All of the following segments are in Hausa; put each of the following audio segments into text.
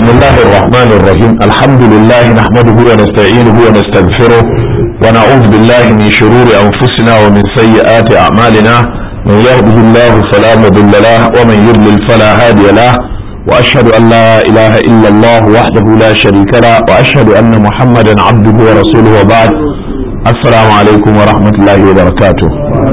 بسم الله الرحمن الرحيم الحمد لله نحمده ونستعينه ونستغفره ونعوذ بالله من شرور أنفسنا ومن سيئات أعمالنا من يهده الله فلا مضل له ومن يضلل فلا هادي له وأشهد أن لا إله إلا الله وحده لا شريك له وأشهد أن محمدا عبده ورسوله وبعد السلام عليكم ورحمة الله وبركاته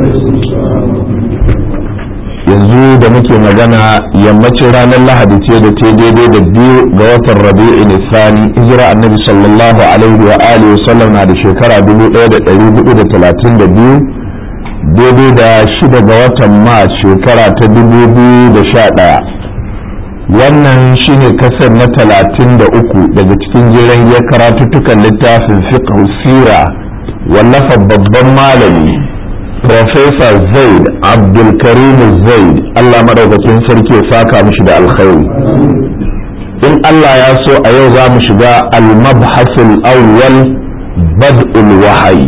yanzu da muke magana yammacin ranar lahadi ce da ta daidai da biyu ga watan rabi'i nisani hijira annabi sallallahu alaihi wa alihi wasallam na da shekara 1432 daidai da shida ga watan mars shekara ta 2011 wannan shine kasar na 33 daga cikin jiran ya karatuttukan littafin fiqh sira wallafa babban malami Profesa Zaid Abdulkarim Zaid Allah madaukakin sarki ya saka mishi da alkhairi in Allah ya so a yau za mu shiga al-mabhasul awwal bad'ul wahayi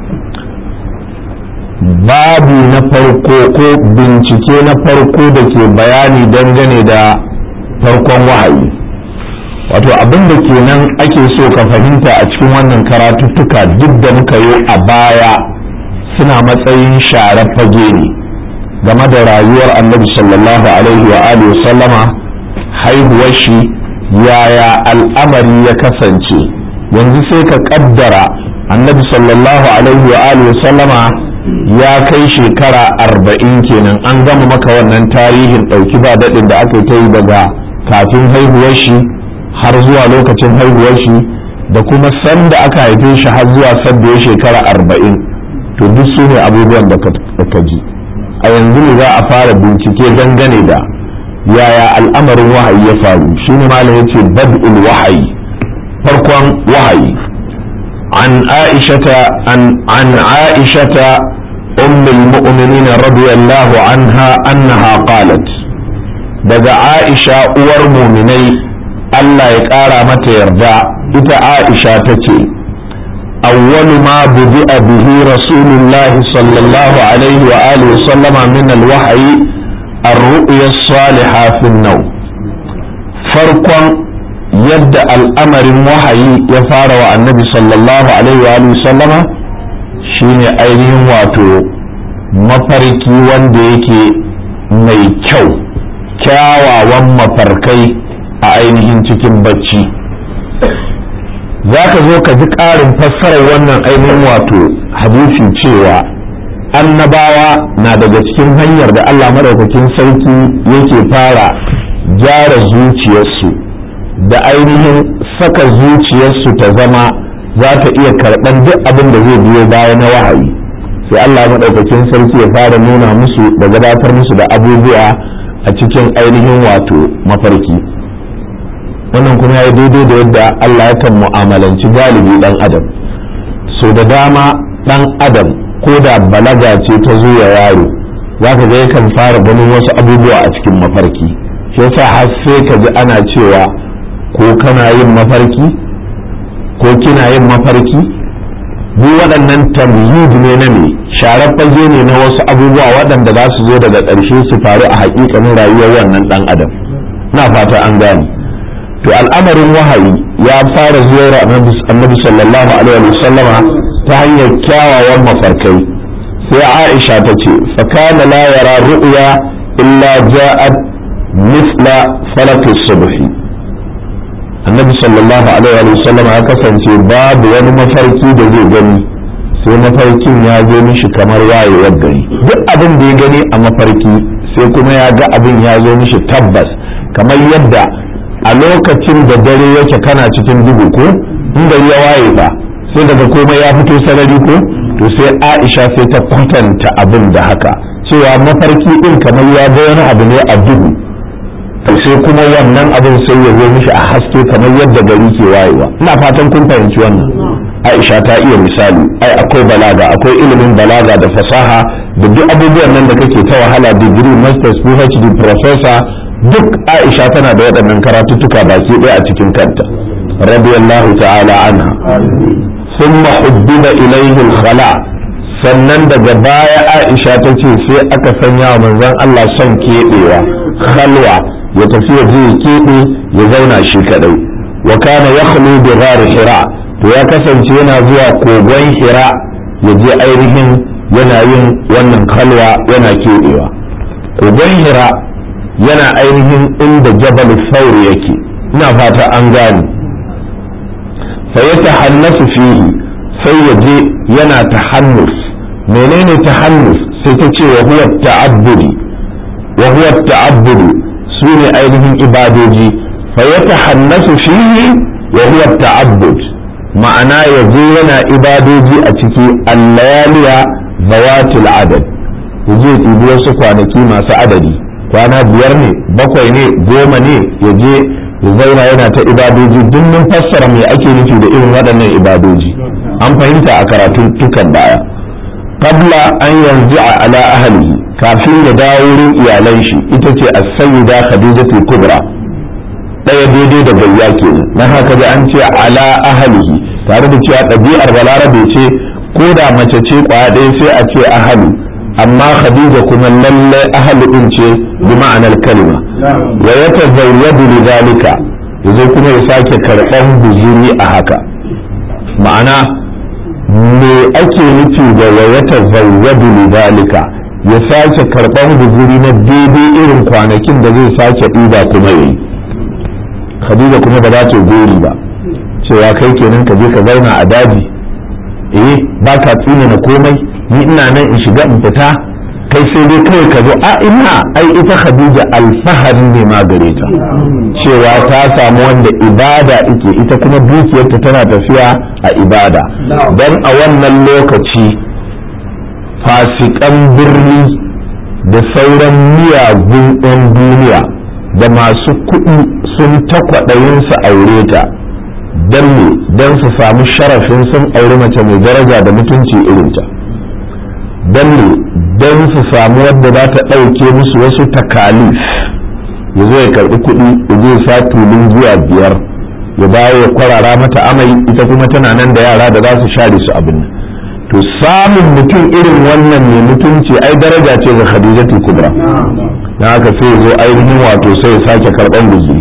babu na farko ko bincike na farko da ke bayani dangane da farkon wahayi wato abin da kenan ake so ka fahimta a cikin wannan karatuttuka duk da muka yi a baya suna matsayin share fage ne game da rayuwar annabi sallallahu alaihi wa alihi sallama haihuwar shi yaya al'amari ya kasance yanzu sai ka kaddara annabi sallallahu alaihi wa alihi sallama ya kai shekara arba'in kenan an gama maka wannan tarihin ɗauki ba daɗin da aka ta yi daga kafin haihuwar shi har zuwa lokacin haihuwar shi da kuma sanda aka haife shi har zuwa sanda ya shekara arba'in to duk su ne abubuwan da ka ji a yanzu ne za a fara bincike dangane da yaya al'amarin wahayi ya faru shi ne malam ya ce bad'ul wahayi farkon wahayi an aishata an an aishata ummul mu'minin radiyallahu anha annaha qalat daga aisha uwar muminai Allah ya ƙara mata yarda ita aisha ta ce أول ما بدأ به رسول الله صلى الله عليه وآله وسلم من الوحي الرؤيا الصالحة في النوم فرقا يبدأ الأمر الوحي يفار النبي صلى الله عليه وآله وسلم شين أينهم واتو mafarki wanda yake mai kyau kyawawan mafarkai a ainihin cikin bacci za ka zo ka ji ƙarin fassarar wannan ainihin wato hadisi cewa annabawa na daga cikin hanyar da Allah maɗaukakin sarki yake fara gyara zuciyarsu da ainihin saka zuciyarsu ta zama za ta iya karɓar duk abin da zai biyo baya na wahayi sai Allah maɗaukakin sarki ya fara nuna musu da gabatar musu da abubuwa a cikin ainihin wato mafarki. wannan kuma ya daidai da yadda Allah yakan mu'amalanci galibi dan adam so da dama dan adam ko da balaga ce ta zo ya yaro za ka ga yakan fara ganin wasu abubuwa a cikin mafarki shi yasa har sai ka ji ana cewa ko kana yin mafarki ko kina yin mafarki duk waɗannan tamyid ne na me sharar fage ne na wasu abubuwa waɗanda za su zo daga ƙarshe su faru a haƙiƙanin rayuwar wannan ɗan adam na fata an gane to al'amarin wahayi ya fara zuwa annabi sallallahu alaihi wa sallama ta hanyar kyawawan mafarkai sai aisha ta ce fakana la yara ru'ya illa ja'at misla falaki subhi annabi sallallahu alaihi wa sallama ya kasance babu wani mafarki da zai gani sai mafarkin ya zo mishi kamar wayewar gari duk abin da ya gani a mafarki sai kuma ya ga abin ya zo mishi tabbas kamar yadda a lokacin da dare yake kana cikin duhu ko in gari ya waye fa sai daga komai ya fito sarari ko to sai Aisha sai ta kwatanta abin da haka cewa mafarki din kamar ya ga wani abu ne a duhu to sai kuma wannan abin sai ya zo mishi a haske kamar yadda gari ke wayewa ina fatan kun fahimci wannan Aisha ta iya misali ai akwai balaga akwai ilimin balaga da fasaha da duk abubuwan nan da kake ta wahala digiri masters phd professor duk aisha tana da waɗannan karatuttuka baki ɗaya a cikin kanta radiyallahu ta'ala anha thumma hubbiba ilayhi al-khala sannan daga baya aisha ta ce sai aka sanya wa manzon Allah son keɓewa khalwa ya tafi ya je ya keɓe ya zauna shi kadai wa kana yakhlu bi ghar hira to ya kasance yana zuwa kogon hira ya je ainihin yana yin wannan kalwa yana keɓewa kogon hira yana ainihin inda jabal sauri yake ina fata an gane fa ya tahannasu fihi sai ya je yana tahannus menene tahannus sai ta ce wa huwa ta'abbudi wa huwa ta'abbudi su ne ainihin ibadoji fa ya tahannasu fihi wa huwa ta'abbud ma'ana ya je yana ibadoji a ciki allayaliya zawatil adad ya je ɗibi wasu kwanaki masu adadi kwana biyar ne bakwai ne goma ne ya je ya zauna yana ta ibadoji duk mun fassara me ake nufi da irin waɗannan ibadoji an fahimta a karatun tukan baya qabla an yanzu a ala ahlihi kafin ya dawo wurin iyalan shi ita ce as-sayyida khadijatul kubra ɗaya daidai da gayya kenan na haka da an ce ala ahlihi tare da cewa ɗabi'ar balarabe ce ko da mace ce kwaya ɗaya sai a ce ahli amma khadija kuma lalle ahli din ce bi ma'anar kalima wa yatazawwadu lidhalika yazo kuma ya sake karɓan guzuri a haka ma'ana me ake nufi da wa yatazawwadu lidhalika ya sake karɓan guzuri na daidai irin kwanakin da zai sake ɗiba kuma yayi khadija kuma ba za ta gori ba cewa kai kenan ka je ka zauna a daji eh ba ka tsine na komai ni ina nan in shiga in fita kai sai dai kawai ka zo a ina ai ita khadija alfahari ne ma gare ta cewa ta samu wanda ibada ike ita kuma dukiyarta tana tafiya a ibada don a wannan lokaci fasikan birni da sauran miyagun 'yan duniya da masu kuɗi sun takwaɗayin su aure ta don me don su samu sharafin sun auri mace mai daraja da mutunci irinta don me don su samu wadda za ta ɗauke musu wasu takalif ya zo ya karɓi kuɗi ya zo sa tulun zuwa biyar ya bayo ya kwarara mata amai ita kuma tana nan da yara da za su share su abin to samun mutum irin wannan mai mutunci ai daraja ce ga khadijatul kubra dan haka sai ya zo ainihin wato sai ya sake karɓan guzuri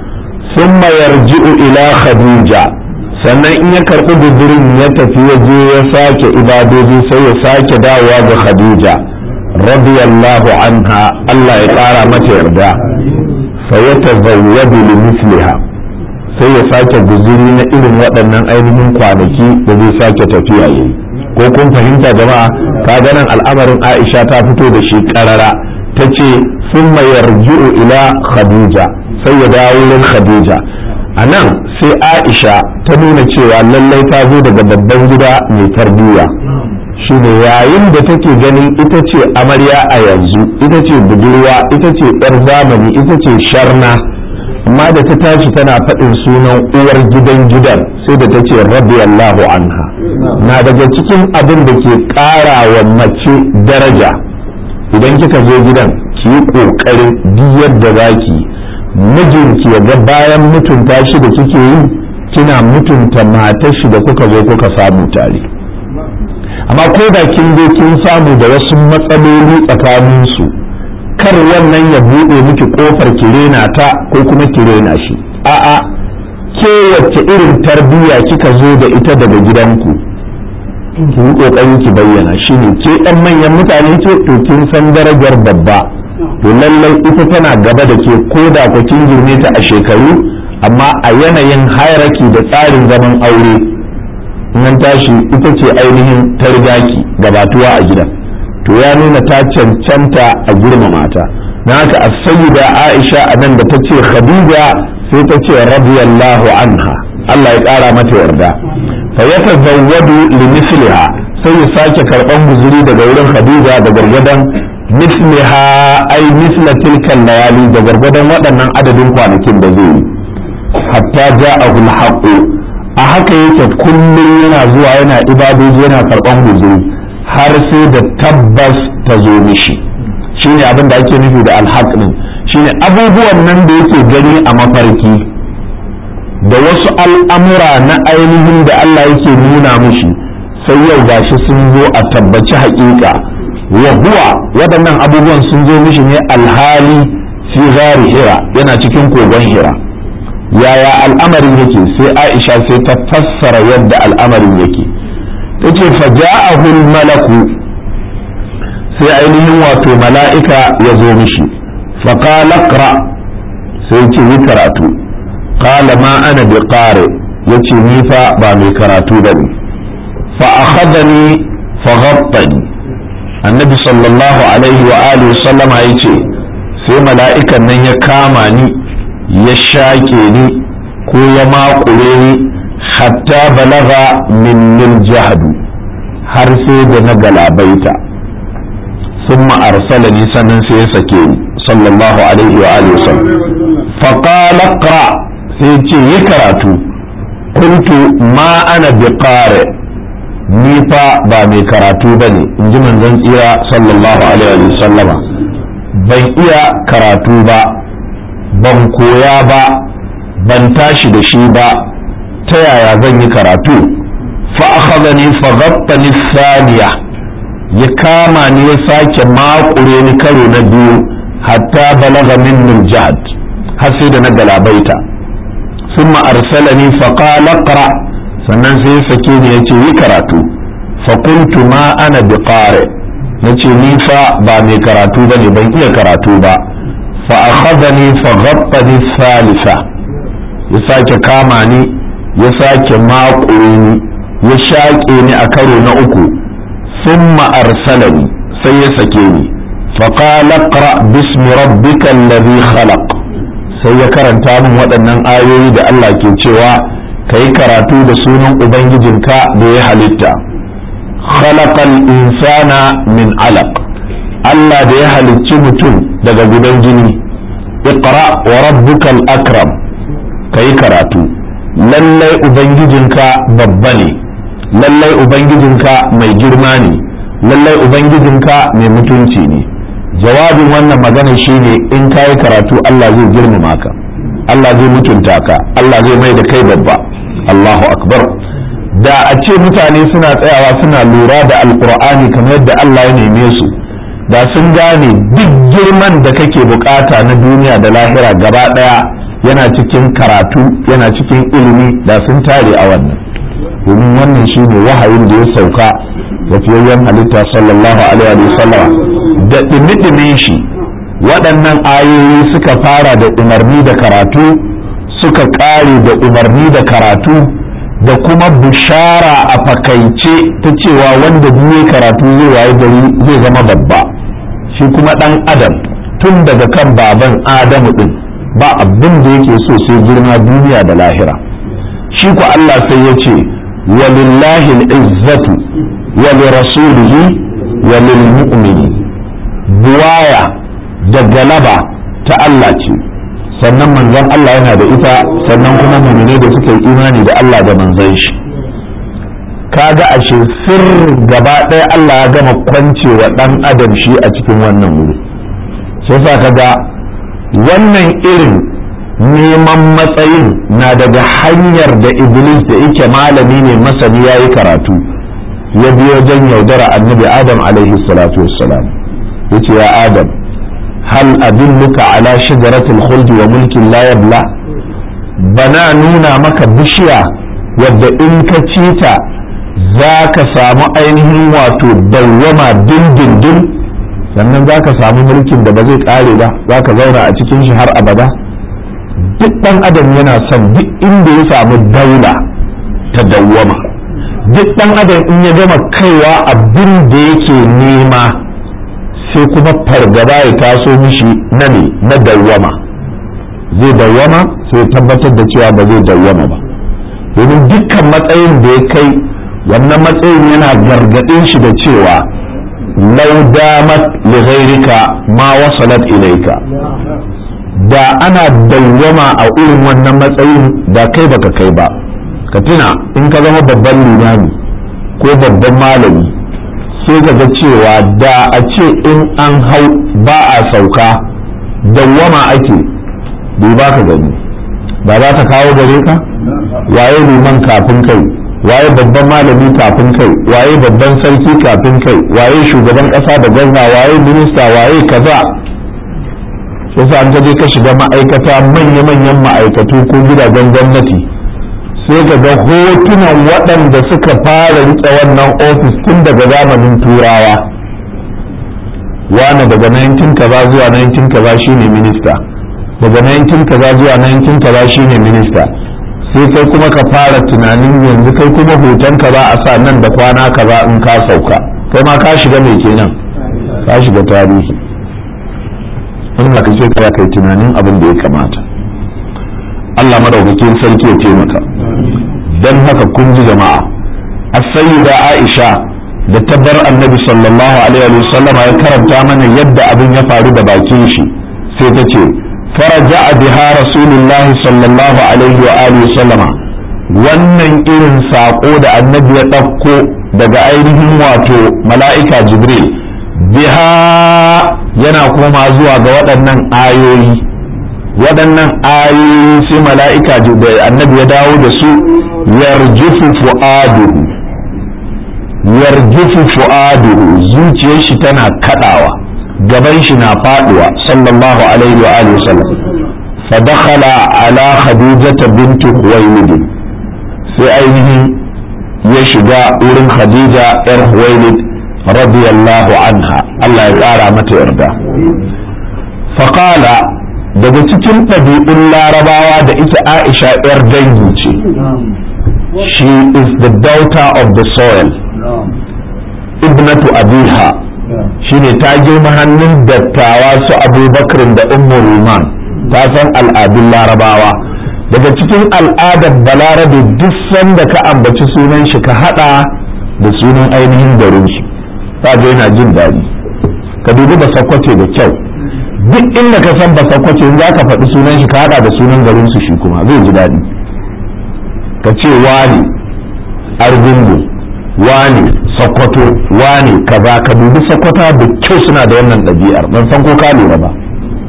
ثم يرجع ila khadija sannan in ya karɓi gudurin ya tafi ya je ya sake ibadoji sai ya sake dawowa ga khadija radiyallahu anha Allah ya ƙara mata yarda fa ya tazawwadu li misliha sai ya sake guzuri na irin waɗannan ainihin kwanaki da zai sake tafiya yayi ko kun fahimta jama'a ka nan al'amarin Aisha ta fito da shi ƙarara ta ce summa yarji'u ila khadija sai ya dawo wurin khadija a nan sai aisha ta nuna cewa lallai ta zo daga babban gida mai tarbiyya shine yayin da take ganin ita ce amarya a yanzu ita ce budurwa ita ce yar zamani ita ce sharna amma da ta tashi tana faɗin sunan uwar gidan gidan sai da ta ce radiyallahu anha na daga cikin abin da ke ƙara wa mace daraja idan kika zo gidan ki yi ƙoƙarin duk yadda za ki mijinki ya ga bayan mutunta shi da kike yi kina mutunta matar shi da kuka zo kuka samu tare amma ko da kin zo kin samu da wasu matsaloli tsakanin su kar wannan ya buɗe miki kofar kirena ta ko kuma kirena shi a'a ke wacce irin tarbiyya kika zo da ita daga gidanku ki yi kokari ki bayyana shine ke ɗan manyan mutane ce to kin san darajar babba to lallai ita tana gaba da ke ko da ku kin girme ta a shekaru amma a yanayin hierarchy da tsarin zaman aure nan tashi ita ce ainihin targaki gabatuwa a gidan to ya nuna ta cancanta a girmama ta na haka a sayyida aisha a nan da ta ce khadija sai ta ce radiyallahu anha Allah ya ƙara mata yarda fa ya tazawwadu li misliha sai ya sake karɓan guzuri daga wurin khadija da gargadan misliha ai misla tilkan layali da gargadon waɗannan adadin kwanakin da zai yi hatta ja'ahu al a haka yake kullum yana zuwa yana ibadoji yana karɓan guzuri har sai da tabbas ta zo mishi shine abin da ake nufi da alhaq din shine abubuwan nan da yake gani a mafarki da wasu al'amura na ainihin da Allah yake nuna mishi sai yau gashi sun zo a tabbaci haƙiƙa wa huwa waɗannan abubuwan sun zo mishi ne alhali fi gari hira yana cikin kogon hira yaya al'amarin yake sai aisha sai ta fassara yadda al'amarin yake ta ce faja'ahul malaku sai ainihin wato mala'ika ya zo mishi faƙala ƙra sai ce yi karatu ƙala ma ana bi ƙare ya ce ni fa ba mai karatu ba ne fa'akhadani faghabbani annabi sallallahu alaihi wa alihi sallama ya ce sai mala'ikan nan ya kama ni ya shaƙe ni ko ya maƙure ni hatta balaga min jahadu har sai da na galabaita sun ma'arsala ni sannan sai ya sake ni sallallahu alaihi wa alihi wasallam faqala qra sai ce yi karatu kuntu ma ana bi qari ni fa ba mai karatu bane in ji manzon tsira sallallahu alaihi wa sallama ban iya karatu ba ban koya ba ban tashi da shi ba ta yaya zan yi karatu fa akhadhani fa ghattani thaniya ya kama ni ya sake makure ni karo na biyu hatta balaga min jihad har sai da na galabaita thumma arsalani fa qala qra sannan sai ya sake ni yace yi karatu fa kuntu ma ana biqari nace ni fa ba mai karatu bane ban iya karatu ba fa akhadhani fa ghattani thalitha ya sake kama ni ya sake makure ni ya shaƙe ni a karo na uku thumma arsalani sai ya sake ni فقال اقرأ باسم ربك الذي خلق sai ya karanta min waɗannan ayoyi da Allah ke cewa ka yi karatu da sunan Ubangijinka da ya halitta khalaqal insana min alaq Allah da ya halicci mutum daga gudan jini iqra wa rabbukal akram ka yi karatu lallai Ubangijinka babba ne lallai Ubangijinka mai girma ne lallai Ubangijinka mai mutunci ne jawabin wannan magana shine in ka yi karatu Allah zai girmama ka Allah zai mutunta ka Allah zai mai da kai babba Allahu akbar da a ce mutane suna tsayawa suna lura da alkur'ani kamar yadda Allah ya neme su da sun gane duk girman da kake bukata na duniya da lahira gaba daya yana cikin karatu yana cikin ilimi da sun tare a wannan domin wannan shine wahayin da ya sauka tafiyayyen halitta sallallahu alaihi wa sallam da ɗimi shi waɗannan ayoyi suka fara da umarni da karatu suka ƙare da umarni da karatu da kuma bishara a fakaice ta cewa wanda biye karatu zai waye gari zai zama babba shi kuma ɗan adam tun daga kan baban adamu ɗin ba abin da yake so sai girma duniya da lahira shi ku Allah sai ya ce walillahi al'izzatu wa lirasulihi wa lilmu'minin buwaya da galaba ta Allah ce sannan manzon Allah yana da ita sannan kuma mumine da suka yi imani da Allah da manzon shi kaga ashe sir gaba ɗaya Allah ya gama kwancewa ɗan adam shi a cikin wannan wuri sai sa kaga wannan irin neman matsayin na daga hanyar da iblis da yake malami ne masani ya yi karatu ya biyo wajen yaudara annabi adam alaihi salatu wassalam yace ya adam hal adulluka ala shajaratil khuldi wa mulkin la yabla bana nuna maka bishiya wadda in ka ci ta za ka samu ainihin wato dawwama dindindin sannan za ka samu mulkin da ba zai kare ba za ka zauna a cikin shi har abada duk ɗan adam yana son duk inda ya samu daula ta dawwama duk ɗan adam in ya gama kaiwa abin da yake nema sai kuma fargaba ya taso mishi na ne na dawwama zai dawwama sai tabbatar da cewa ba zai dawwama ba domin dukkan matsayin da ya kai wannan matsayin yana gargaɗin shi da cewa lau damat li ghairika ma wasalat ilaika da ana dawwama a irin wannan matsayin da kai baka kai ba ka tuna in ka zama babban limami ko babban malami sai ka ga cewa da a ce in an hau ba a sauka dawwama ake bai ba ka gani ba za ta kawo gare ka waye liman kafin kai waye babban malami kafin kai waye babban sarki kafin kai waye shugaban kasa da gwamna waye minista waye kaza sai an je ka shiga ma'aikata manya-manyan ma'aikatu ko gidajen gwamnati sai ka ga hotunan waɗanda suka fara riƙe wannan ofis tun daga zamanin turawa wane daga 19 kaza zuwa 19 kaza shine minista daga 19 kaza zuwa 19 kaza shine minista sai kai kuma ka fara tunanin yanzu kai kuma hoton ka za a sa nan da kwana kaza in ka sauka kai ma ka shiga mai kenan ka shiga tarihi wannan ka ce ka kai tunanin abin da ya kamata Allah madaukakin sarki ya taimaka dan haka kun ji jama'a as-sayyida Aisha da tabbar annabi sallallahu alaihi wa sallam ya karanta mana yadda abin ya faru da bakin shi sai ta ce faraja biha rasulullah sallallahu alaihi wa alihi sallama wannan irin sako da annabi ya ɗauko daga ainihin wato mala'ika jibril biha yana koma zuwa ga waɗannan ayoyi waɗannan ayoyi sai mala'ika da annabi ya dawo da su yarjufu fu'aduhu yarjufu fu'aduhu zuciyar shi tana kadawa gaban shi na faduwa sallallahu alaihi wa alihi wasallam fa dakhala ala khadijata bint khuwaylid sai ainihin ya shiga wurin khadija yar khuwaylid radiyallahu anha Allah ya kara mata yarda fa qala daga cikin ɗabi'un larabawa da ita aisha yar dangi ce she is the daughter of the soil ibnatu abiha shine ta girma hannun dattawa su abubakar da ummu ruman ta san al'adun larabawa daga cikin al'adar balarabe duk sanda ka ambaci sunan shi ka hada da sunan ainihin garin shi ta ga yana jin daɗi ka dubi ba sakwace da kyau duk inda ka san ba sakwace za ka faɗi sunan shi ka hada da sunan garin su shi kuma zai ji daɗi ka ce wani argungu wane sokoto wane kaza ka dubi sokoto da kyau suna da wannan ɗabi'ar ban san ko ka lura ba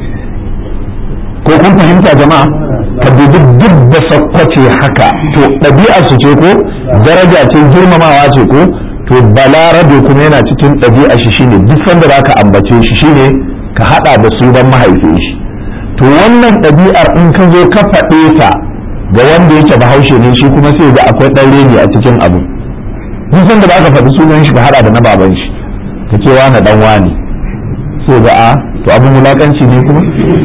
ko kun fahimta jama'a ka dubi duk da sokoce haka to ɗabi'ar su ce ko daraja ce girmamawa ce ko to balarabe kuma yana cikin ɗabi'a shi shine duk sanda za ka ambace shi shine ka haɗa da su don mahaifin shi to wannan ɗabi'ar in ka zo ka faɗe ta ga wanda yake bahaushe ne shi kuma sai ga akwai ɗan reni a cikin abu duk sanda da aka faɗi sunan shi ka hada da na baban shi ka ce wani dan wani sai ga a to abin wulakanci ne kuma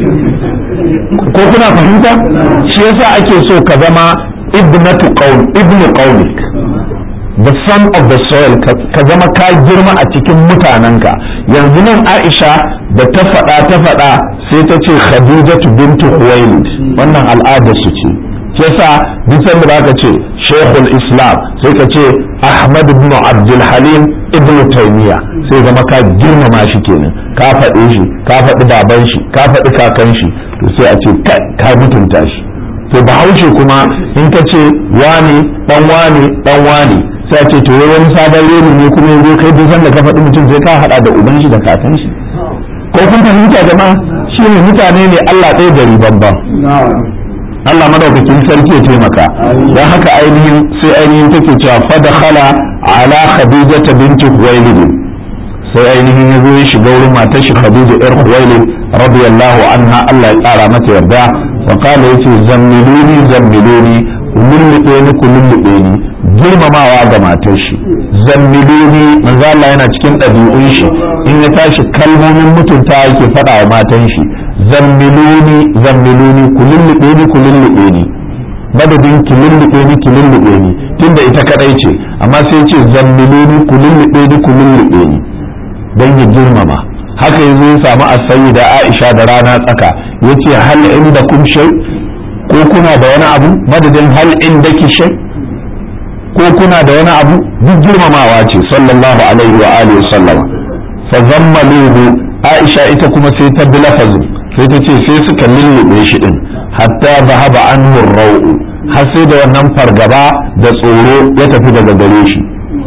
ko kuna fahimta shi yasa ake so ka zama ibnatu qaum ibnu qaumik the son of the soil ka zama ka girma a cikin mutanenka yanzu nan Aisha da ta faɗa ta faɗa sai ta ce Khadijatu bintu Khuwailid wannan al'adar su ce yasa duk sanda zaka ce shekul islam sai ka ce ahmad ibn abdul halim ibn taymiya sai zama ka girmama shi kenan ka faɗe shi ka faɗi baban shi ka faɗi kakan shi to sai a ce ka mutunta shi to bahaushe kuma in ka ce wani dan wani dan wani sai a ce to wani sabon reni ne kuma yanzu kai duk sanda ka faɗi mutum sai ka haɗa da uban shi da kakan shi ko kun fahimta jama'a shi ne mutane ne Allah ɗaya gari babban Allah madaukakin sarki ya taimaka don haka ainihin sai ainihin take cewa fadakhala ala khadija binti khuwailid sai ainihin ya zo ya shiga wurin matar shi khadija yar khuwailid radiyallahu anha Allah ya tsara mata yarda wa qala yace zammiluni zammiluni lullube ni ku lullube ni girmamawa ga matar shi zammiluni manzo Allah yana cikin ɗabi'un shi in ya tashi kalmomin mutunta yake faɗa wa matan shi zammiluni zammiluni ku lullube ni ku lullube ni madadin ki lullube ni ki lullube ni tunda ita kadai ce amma sai ce zammiluni ku lullube ni ku lullube ni dan ya girmama haka yazo ya samu asayi da Aisha da rana tsaka yace hal inda kum shay ko kuna da wani abu madadin hal inda ki shay ko kuna da wani abu duk girmamawa ce sallallahu alaihi wa alihi sallama fa zammaluhu Aisha ita kuma sai ta bi lafazin sai ta ce sai suka lullube shi din hatta zahaba anhu rau'u har sai da wannan fargaba da tsoro ya tafi daga gare shi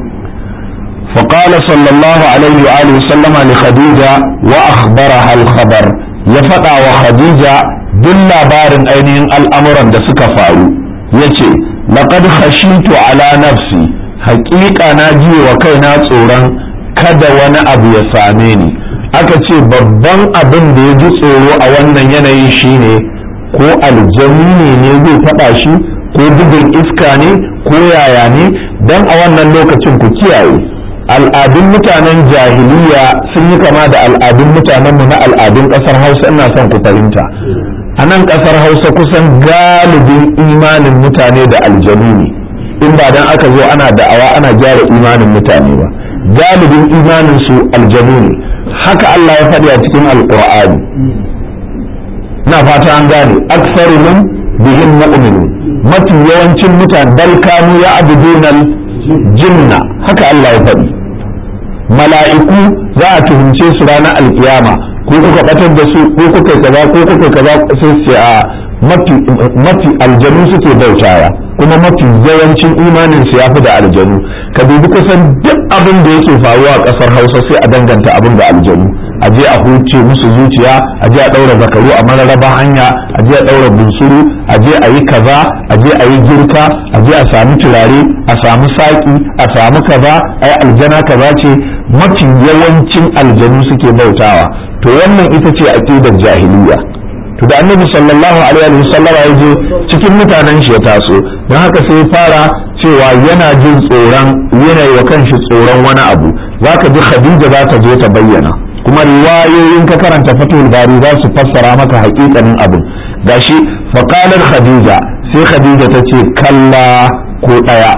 فقال صلى الله عليه وآله وسلم لخديجة وأخبرها الخبر يفتع وخديجة دل بار أينين الأمر da suka faru yace laqad khashitu ala nafsi haƙiƙa na ji wa kaina tsoron kada wani abu ya same ni aka ce babban abin da ya ji tsoro a wannan yanayin shine ko aljani ne ne zai taɓa shi ko bugun iska ne ko yaya ne don a wannan lokacin ku kiyaye al'adun mutanen jahiliya sun yi kama da al'adun mutanenmu na al'adun ƙasar hausa ina son ku fahimta a nan ƙasar hausa kusan galibin imanin mutane da aljanu ne in ba dan aka zo ana da'awa ana gyara imanin mutane ba galibin imanin su aljanu ne haka Allah ya faɗi a cikin alqur'ani ina fata an gane aktsaruhum bihim mu'minun mafi yawancin mutane bal kanu ya'budunal jinna haka Allah ya faɗi mala'iku za a tuhumce su ranar alkiyama ko kuka batar da su ko kuka kaza ko kuka kaza sai ce a mafi mafi aljanu suke bautawa kuma mafi yawancin imanin su yafi da aljanu ka dubi kusan duk abin da yake faruwa a kasar Hausa sai a danganta abin da aljanu a je a huce musu zuciya a je a daura zakaru a mararraba hanya a je a daura bunsuru a je a yi kaza a je a yi girka a je a samu turare a samu saki a samu kaza ai aljana kaza ce mafi yawancin aljanu suke bautawa to wannan ita ce aqidar jahiliya to da annabi sallallahu alaihi wa sallam ya je cikin mutanen shi ya taso don haka sai fara cewa yana jin tsoron yanayi wa kanshi tsoron wani abu zaka ji khadija za ta zo ta bayyana kuma riwayoyin ka karanta fatul bari za su fassara maka haƙiƙanin abin gashi faqalat khadija sai khadija ta ce kalla ko daya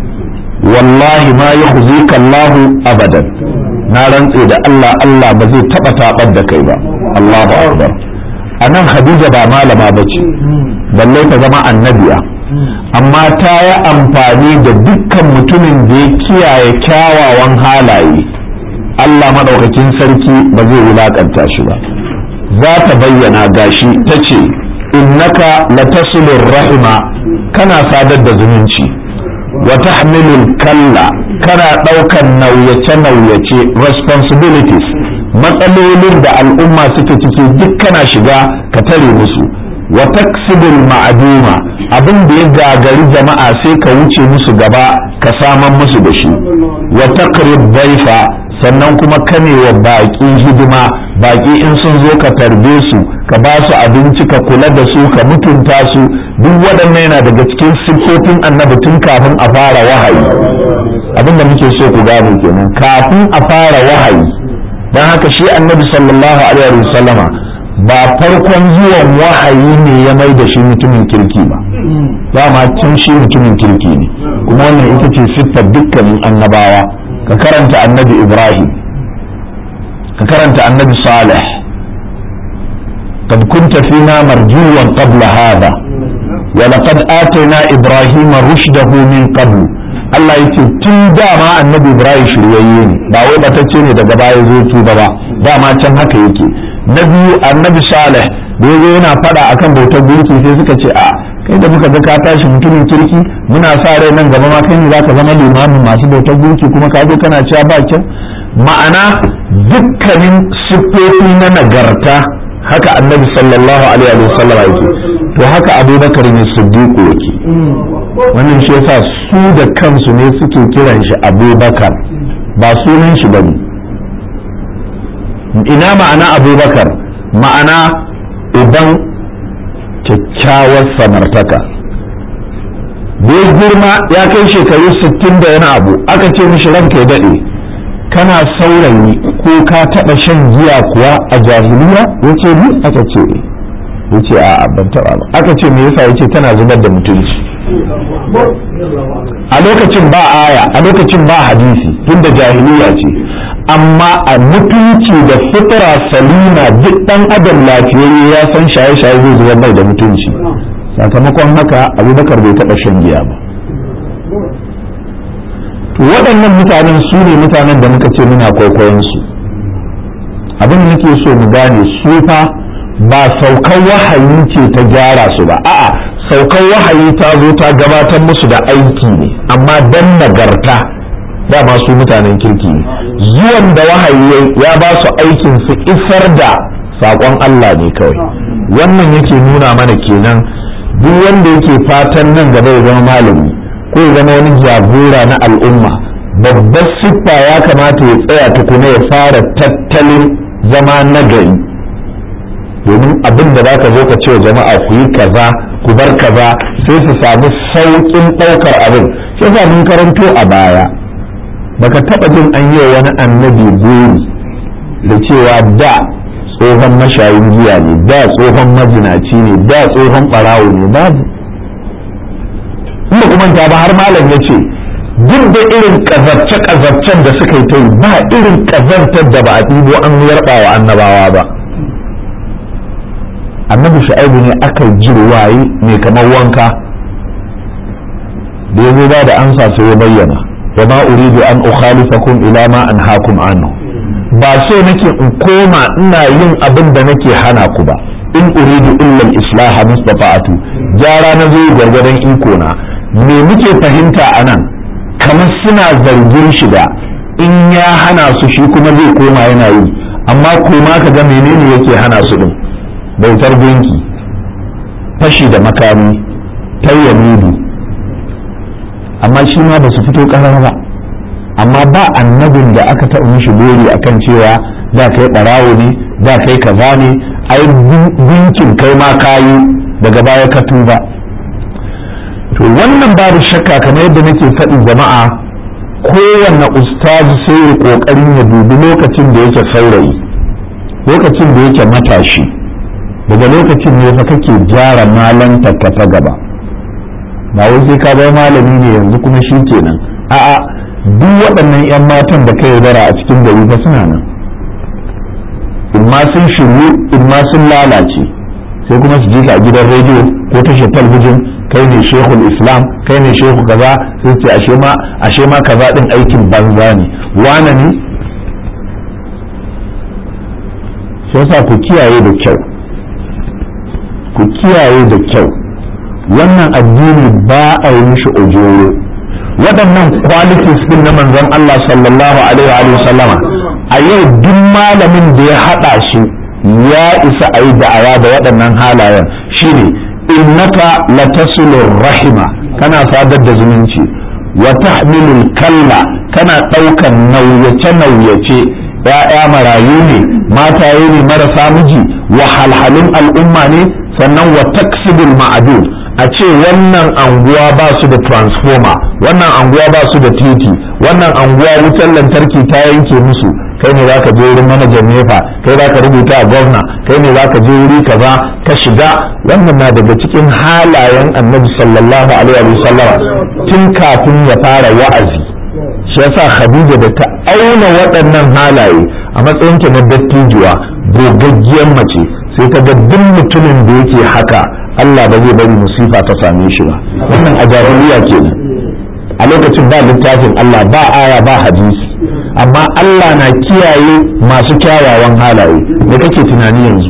wallahi ma yukhzika Allahu abadan na rantse da Allah Allah ba zai taba tabar da kai ba Allahu akbar anan khadija ba malama bace balle ta zama annabiya amma ta yi amfani da dukkan mutumin da ya kiyaye kyawawan halaye Allah maɗaukakin sarki ba zai wulaƙanta shi ba za ta bayyana gashi ta ce innaka latasilur rahima kana sadar da zumunci wa tahmilul kalla kana ɗaukan nauyace-nauyace responsibilities matsalolin da al'umma suke ciki duk kana shiga ka tare musu wa taksibul ma'aduma abin da ya gagari jama'a sai ka wuce musu gaba ka saman musu da shi wa taqrib daifa sannan kuma kane wa baƙi hidima baƙi in sun zo ka tarbe su ka ba su abinci ka kula da su ka mutunta su duk waɗannan yana daga cikin siffofin annabi tun kafin a fara wahayi abin da muke so ku gane kenan kafin a fara wahayi don haka shi annabi sallallahu alaihi wa sallama ba farkon zuwan wahayi ne ya mai da shi mutumin kirki ba dama tun shi mutumin kirki ne kuma wannan ita ce siffar dukkanin annabawa ka karanta annabi ibrahim ka karanta annabi salih قد كنت فينا مرجوا قبل هذا ولقد آتينا إبراهيم رشده من قبل Allah yake tun dama annabi Ibrahim shiryayye ne ba wai batacce ne daga baya zo tuba ba dama can haka yake na biyu annabi Saleh da yazo yana fada akan bautar gunki sai suka ce a kai da muka ga ka tashi mutumin kirki muna sa rai nan gaba ma kai ne zaka zama limamin masu bautar gunki kuma ka zo kana cewa ba kyau ma'ana dukkanin siffofi na nagarta haka annabi sallallahu alaihi wa sallam yake to haka abubakar ne siddiqu yake wannan shi yasa su da kansu ne suke kiran shi abubakar ba sunan shi bane ina ma'ana abubakar ma'ana uban kyakkyawar samartaka da girma ya kai shekaru 60 da yana abu aka ce mishi ranka ya daɗe kana saurayi ko ka taɓa shan giya kuwa a jahiliya yace ni aka ce yace a ban taɓa ba aka ce me yasa yace tana zubar da mutunci a lokacin ba aya a lokacin ba hadisi tunda jahiliya ce amma a mutunci da fitra salima duk dan adam lafiyayye ya san shaye-shaye zai zubar mai da mutunci sakamakon haka abubakar bai taɓa shan giya ba to waɗannan mutanen su ne mutanen da muka ce muna kwaikwayon su abin da nake so mu gane su fa ba saukan wahayi ce ta gyara su ba a'a saukan wahayi ta zo ta gabatar musu da aiki ne amma dan nagarta dama su mutanen kirki ne zuwan da wahayi ya ba su aikin su isar da saƙon Allah ne kawai wannan yake nuna mana kenan duk wanda yake fatan nan gaba ya zama malami ko ya zama wani jagora na al'umma babbar siffa ya kamata ya tsaya tukuna ya fara tattalin zama nagari domin abin da za ka zo ka ce wa jama'a ku yi kaza ku bar kaza sai su samu sauƙin ɗaukar abin shi yasa mun karanto a baya baka taɓa jin an yi wani annabi buri da cewa da tsohon mashayin giya ne da tsohon majinaci ne da tsohon ɓarawo ne babu inda kuma ta ba har malam ya ce duk da irin ƙazarce-ƙazarcen da suka yi ta yi ba irin ƙazartar da ba a ɗibo an yarɓa wa annabawa ba annabi shu'aibu ne aka ji waye mai kamar wanka da ya zo ba da ansa sai ya bayyana wa ma uridu an ukhalifakum ila ma anhaakum anhu ba so nake in koma ina yin abin da nake hana ku ba in uridu illa al-islaha mustata'atu jara na zo gargadan iko na me muke fahimta anan kamar suna zargin shi da in ya hana su shi kuma zai koma yana yi amma koma ka ga menene yake hana su din bautar gunki fashi da makami tayyamidu amma shi ma ba su fito ƙarar ba amma ba annabin da aka taɓa mishi gori akan cewa da kai ɓarawo ne da kai kaza ne ai gunkin kai ma kayi daga baya ka tuba to wannan babu shakka kamar yadda nake faɗi jama'a kowanne ustazu sai ya ƙoƙarin ya dubi lokacin da yake saurayi lokacin da yake matashi daga lokacin ne fa kake gyara malantarka ta gaba ba wai sai ka bai malami ne yanzu kuma shi kenan a'a duk waɗannan 'yan matan da ka yaudara a cikin gari fa suna nan in ma sun shiru in ma sun lalace sai kuma su je ka a gidan rediyo ko tashar talbijin kai ne shehul islam kai ne shehu kaza sai ce ashe ma ashe ma kaza din aikin banza ne wane ne sai yasa ku kiyaye da kyau ku kiyaye da kyau wannan addini ba a yi mishi ojoro waɗannan qualities din na manzon Allah sallallahu alaihi wa sallama a yau duk malamin da ya haɗa shi ya isa a yi da'awa da waɗannan halayen shine innaka latasilur rahima kana sadar da zumunci wa tahmilul kalla kana ɗaukan nauyace nauyace ya'ya marayu ne mataye ne marasa miji wahalhalun al'umma ne sannan wa taksibul ma'adud a ce wannan anguwa ba su da transformer wannan anguwa ba su da titi wannan anguwa wutar lantarki ta yanke musu kai ne za ka je wurin manajan nefa kai za ka rubuta a gwamna kai ne za ka je wuri kaza ka shiga wannan na daga cikin halayen annabi sallallahu alaihi wa sallama tun kafin ya fara wa'azi shi yasa khadija da ta auna waɗannan halaye a matsayinta na dattijuwa gogaggiyar mace sai ta ga duk mutumin da yake haka Allah ba zai bari musifa ta same shi ba wannan a jahiliya kenan a lokacin ba littafin Allah ba aya ba hadisi amma Allah na kiyaye masu kyawawan halaye da kake tunani yanzu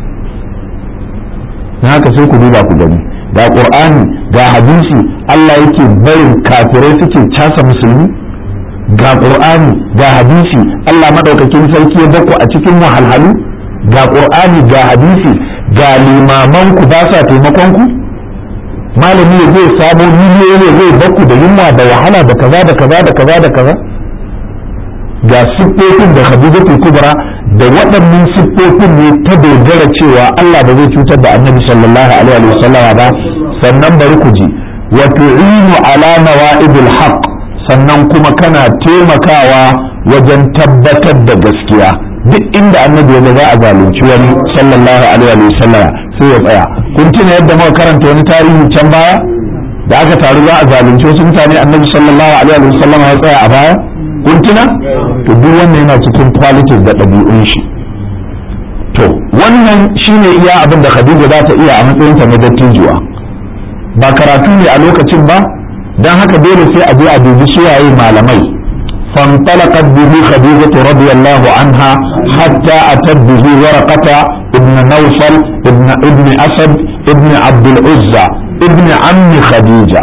na haka sai ku duba ku gani ga qur'ani ga hadisi Allah yake barin kafirai suke casa musulmi ga qur'ani ga hadisi Allah madaukakin sarki ya bako a cikin wahalhalu ga qur'ani ga hadisi ga limaman ku ba sa taimakon ku malami ya zai samo miliyoyi zai bakku da yunwa da wahala da kaza da kaza da kaza da kaza ga siffofin da Khadijatu Kubra da waɗannan siffofin ne ta dogara cewa Allah ba zai cutar da Annabi sallallahu alaihi wa sallama ba sannan bari ku ji wa tu'inu ala nawa'idil haqq sannan kuma kana taimakawa wajen tabbatar da gaskiya duk inda annabi ya za a zalunci wani sallallahu alaihi wa sallama sai ya tsaya kun tuna yadda muka karanta wani tarihi can baya da aka taru za a zalunci wasu mutane annabi sallallahu alaihi wa sallama ya tsaya a baya kun tuna to duk wannan yana cikin qualities da ɗabi'un shi to wannan shine iya abin da Khadija za ta iya a matsayin ta na dattijuwa ba karatu ne a lokacin ba dan haka dole sai a je a dubi suwaye malamai فانطلقت به خديجة رضي الله عنها حتى أتت به ورقة ابن نوفل ابن ابن أسد ابن عبد العزى ابن عم خديجة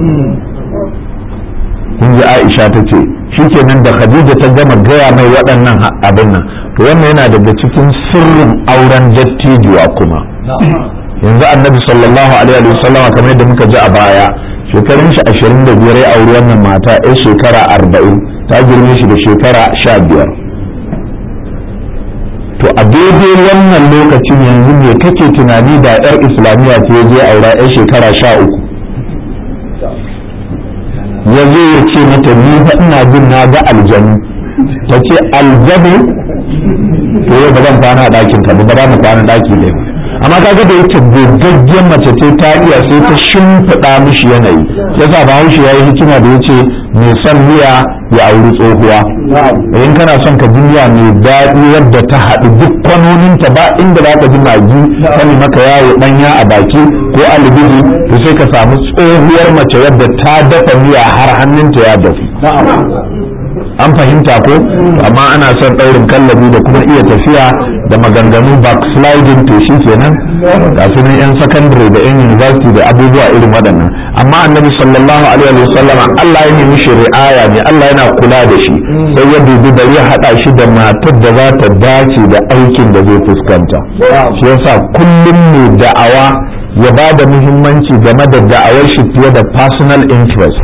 kun ji Aisha ta ce shi ke nan da Khadija ta gama gaya mai waɗannan abin nan to wannan yana daga cikin sirrin auren dattijuwa kuma yanzu annabi sallallahu alaihi wa sallama kamar yadda muka ji a baya shekarun shi ashirin da biyar ya auri wannan mata ya shekara arba'in ta girme shi da shekara sha biyar to a daidai wannan lokacin yanzu me kake tunani da yar islamiyya ce ya je aura yar shekara sha uku ya zo ya ce mata ni fa ina jin na ga aljanu ta ce aljanu to yau ba zan kwana a ɗakin ka ba ba za mu kwana ɗaki ɗaya amma kaga da yake gogaggen mace ce ta iya sai ta shimfiɗa mishi yanayi yasa bahaushe ya yi hikima da ya ce mai son miya ya auri tsohuwa in kana son ka ji miya mai daɗi yadda ta haɗu duk kwanoninta ba inda za ka ji magi sani maka yawo ɗanya a baki ko alibiji to sai ka samu tsohuwar mace yadda ta dafa miya har hannunta ya dafu an fahimta ko amma ana son ɗaurin kallabi da kuma iya tafiya da maganganu backsliding to shi kenan ga su ne yan secondary da yan university da abubuwa irin waɗannan amma annabi sallallahu alaihi wa sallama Allah ya nemi shi ri'aya ne Allah yana kula da shi sai ya dubi bari ya haɗa shi da matar da za ta dace da aikin da zai fuskanta shi yasa kullum ne da'awa ya ba da muhimmanci game da da'awar shi fiye da personal interest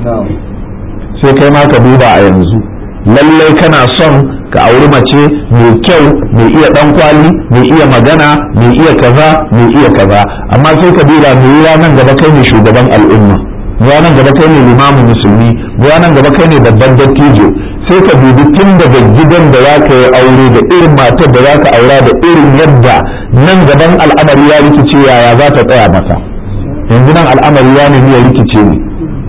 sai kai ma ka duba a yanzu lallai kana son ka auri mace mai kyau mai iya dan kwali mai iya magana mai iya kaza mai iya kaza amma sai ka duba mai yiwa nan gaba kai ne shugaban al'umma yiwa nan gaba kai ne limamin musulmi yiwa nan gaba kai ne babban dattijo sai ka dubi tun daga gidan da za ka yi aure da irin matar da za ka aura da irin yadda nan gaban al'amari ya rikice yaya za ta tsaya mata yanzu nan al'amari ya nemi ya rikice ne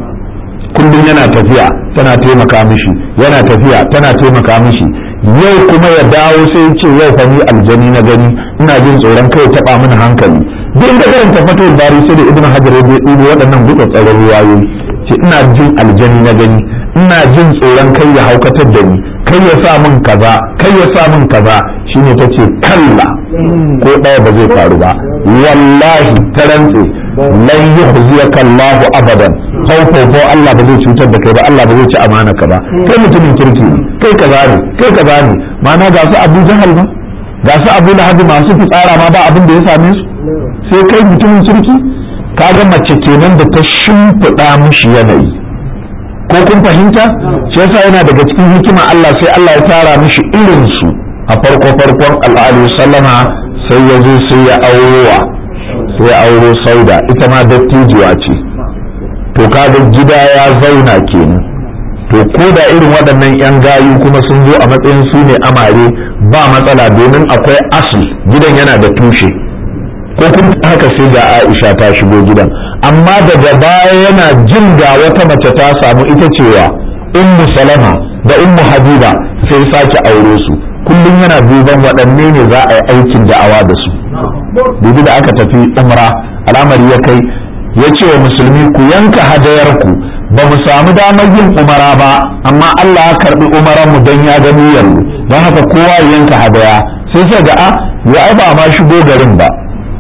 kullum yana tafiya tana taimaka mishi yana tafiya tana taimaka mishi yau kuma ya dawo sai ce yau fa ni aljani na gani ina jin tsoron kai taba mini hankali duk da irin tafato bari sai da ibnu hajar ya dubo waɗannan gutsa tsaron ruwayoyi ce ina jin aljani na gani ina jin tsoron kai ya haukatar da ni kai ya sa min kaza kai ya sa min kaza shine tace kalla ko ɗaya ba zai faru ba wallahi ta rantse lan yuhziyaka Allahu abadan ko Allah ba zai cutar da kai ba Allah ba zai ci amana ka ba kai mutumin kirki ne kai kaza ne kai kaza ne ma'ana ga su Abu Jahal ba ga su Abu Lahab masu fitsara ma ba abin da ya same su sai kai mutumin kirki kaga mace kenan da ta shimfiɗa mishi yanayi ko kun fahimta shi yasa yana daga cikin hikima Allah sai Allah ya tara mishi irin su a farko farkon al'adu sallama sai ya zo sai ya aurowa sai ya auro sauda ita ma dattijuwa ce to kaga gida ya zauna kenan to ko da irin waɗannan 'yan gayu kuma sun zo a matsayin su ne amare ba matsala domin akwai asli gidan yana da tushe ko kun haka sai ga aisha ta shigo gidan amma daga baya yana jin ga wata mace ta samu ita cewa ummu salama da ummu habiba sai sake aure su kullum yana duban waɗanne ne za a yi aikin da'awa da su dubi da aka tafi umra al'amari ya kai ya ce wa musulmi ku yanka hadayarku ba mu samu damar yin umara ba amma Allah ya karbi umaran mu don ya gani yanzu don haka kowa ya yanka hadaya sai sai ga a ya ai ba ma shigo garin ba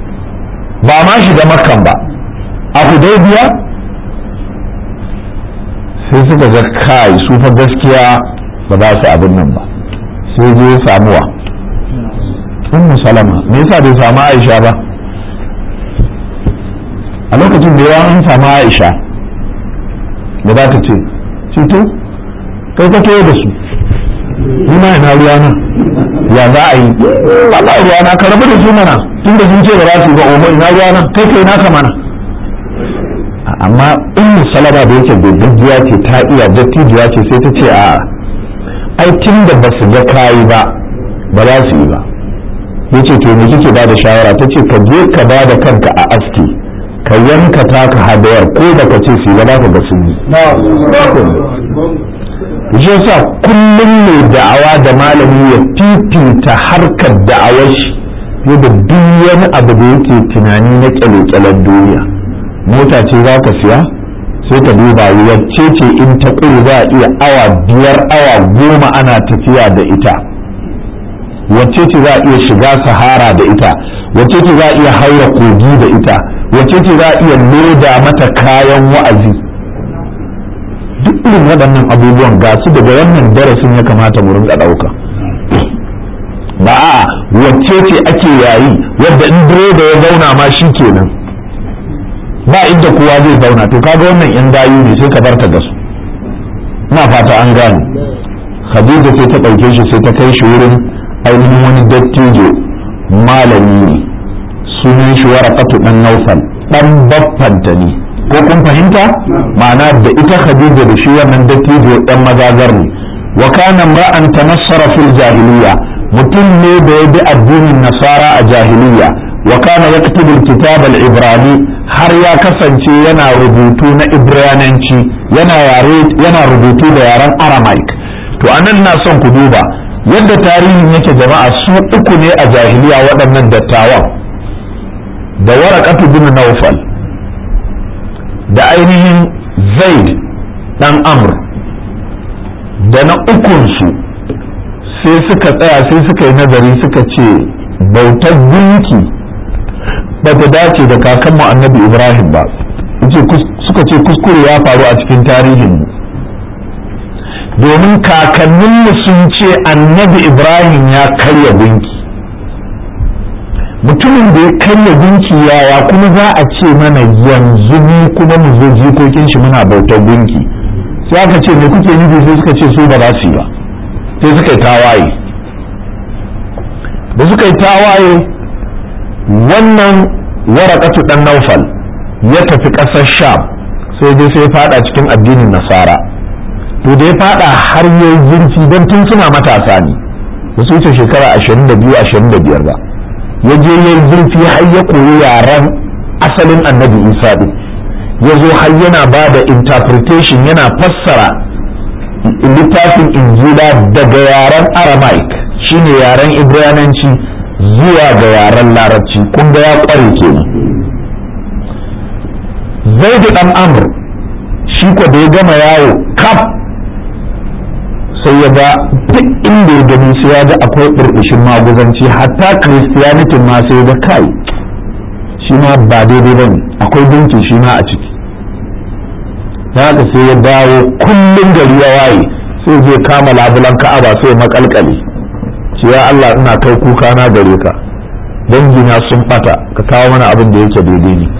ba ma shiga makkan ba a hudaybiya sai suka ga kai su fa gaskiya ba za su abin nan ba sai je samuwa ummu salama me yasa bai samu aisha ba a lokacin da yawa an samu aisha da za ta ce cito kai ka toyo da su ni ma ina ruwa na ya za a yi ba ba ruwa na ka rabu da su mana tun da sun ce ba za su yi ba umar ina ruwa na kai kai naka mana amma in salama da yake gaggajiya ce ta iya dattijuwa ce sai ta ce a ai tun da ba su ga kayi ba ba za su yi ba yace to me kike ba da shawara ta ce ka je ka ba da kanka a aski ka yanka taka hadayar ko da ka ce su ba za ka ga sun yi shi yasa kullum mai da'awa da malami ya fifita harkar da'awar shi yadda duk wani abu da yake tunani na kyale-kyalen duniya mota ce za ka siya sai ka duba wacce ce in ta ƙuri za a iya awa biyar awa goma ana tafiya da ita wacce ce za a iya shiga sahara da ita wacce ce za a iya haura kogi da ita wacce ce za a iya loda mata kayan wa'azi duk irin waɗannan abubuwan ga su daga wannan darasin ya kamata mu rinka ɗauka ba a wacce ce ake yayi wadda in direba ya zauna ma shi kenan ba inda kowa zai zauna to kaga wannan yan dayu ne sai ka barta da su ina fata an gane khadija sai ta ɗauke shi sai ta kai shi wurin ainihin wani dattijo malami ne sunan shi warakatu dan naufal dan baffanta ne ko kun fahimta ma'ana da ita khadija da shi wannan dattijo dan magagar ne wa kana ra'an tanassara fil jahiliya mutum ne da ya bi addinin nasara a jahiliya wa kana yaktubu al-kitab al-ibrani har ya kasance yana rubutu na ibrananci yana yare yana rubutu da yaren aramaic to anan na son ku duba yadda tarihin yake jama'a su uku ne a jahiliya waɗannan dattawan da warakatu bin naufal da ainihin zaid dan amr da na ukunsu sai suka tsaya sai suka yi nazari suka ce bautar gunki ba ta dace da kakanmu annabi ibrahim ba suka ce kuskure ya faru a cikin tarihinmu domin kakanninmu sun ce annabi ibrahim ya karya gunki mutumin da ya karya gunki yaya kuma za a ce mana yanzu mu kuma mu zo jikokin shi muna bautar gunki sai aka ce me kuke nufi sai suka ce su ba za su yi ba sai suka yi tawaye da suka yi tawaye wannan warakatu dan naufal ya tafi ƙasar sham sai dai sai fada cikin addinin nasara to da ya fada har yayi zurfi don tun suna matasa ne ba su wuce shekara 22 25 ba ya je yayi zurfi har ya koyi yaren asalin annabi isa din ya zo har yana ba da interpretation yana fassara littafin injila daga yaren aramaic shine yaren ibrananci zuwa ga yaren larabci kun ga ya kware kenan zaidu dan amr shi ko da ya gama yawo kaf sai ya ga duk inda ya gani sai ya ga akwai burbushin maguzanci hatta christianity ma sai ya ga kai shi ma ba daidai bane akwai binki shi ma a ciki haka sai ya dawo kullum gari ya waye sai je kama labulan ka'aba sai makalkale ce ya Allah ina kai kuka na gare ka dangina sun bata ka kawo mana abin da yake daidai ne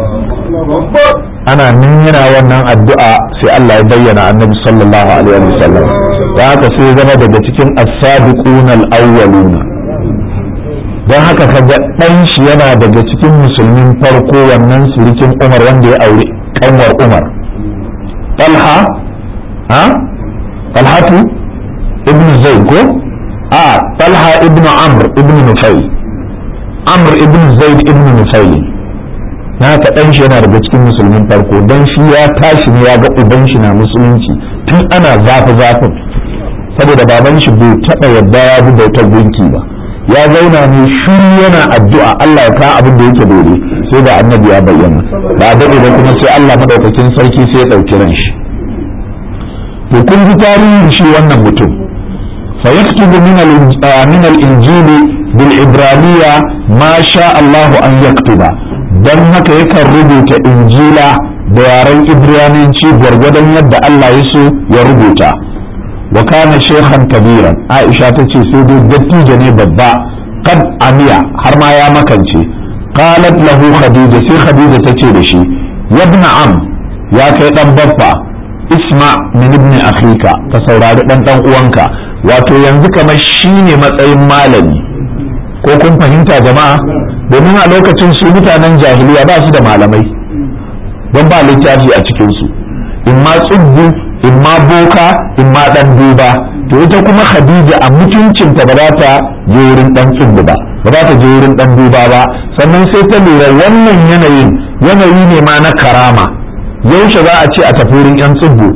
ana nan yana wannan addu'a sai Allah ya bayyana annabi sallallahu alaihi wa sallam da haka sai zama daga cikin as-sabiquna al-awwaluna don haka kaga dan shi yana daga cikin musulmin farko wannan surikin Umar wanda ya aure kanwar Umar Talha ha Talhatu ibn Zaid ko a Talha ibn Amr ibn Nufayl Amr ibn Zaid ibn Nufayl na haka dan shi yana daga cikin musulmin farko dan shi ya tashi ne ya ga uban shi na musulunci tun ana zafi zafin saboda baban shi bai taɓa yadda ya bi bautar gunki ba ya zauna ne shiru yana addu'a Allah ya ka abin da yake dole sai da annabi ya bayyana ba a daɗe ba kuma sai Allah madaukakin sarki sai ya ɗauki ran shi to kun ji tarihin shi wannan mutum fa yaktubu min al-injil bil ibraniya ma sha Allah an yaktuba dan haka yakan rubuta injila da yaren ibraniyanci gwargwadon yadda Allah ya so ya rubuta wa kana shekhan kabiran aisha ta ce sai dai dattijo ne babba kad amiya har ma ya makance qalat lahu khadija sai khadija ta ce da shi yabna am ya kai dan baffa isma min ibn akhika ka saurari dan dan uwanka wato yanzu kamar shine matsayin malami ko kun fahimta jama'a domin a lokacin su mutanen jahiliya ba su da malamai don ba littafi a cikin su in ma tsubbu in ma boka in ma dan duba to ita kuma khadija a mutuncinta ba za ta je wurin dan tsubbu ba ba za ta je wurin dan duba ba sannan sai ta lura wannan yanayin yanayi ne ma na karama yaushe za a ce a tafi wurin yan tsubbu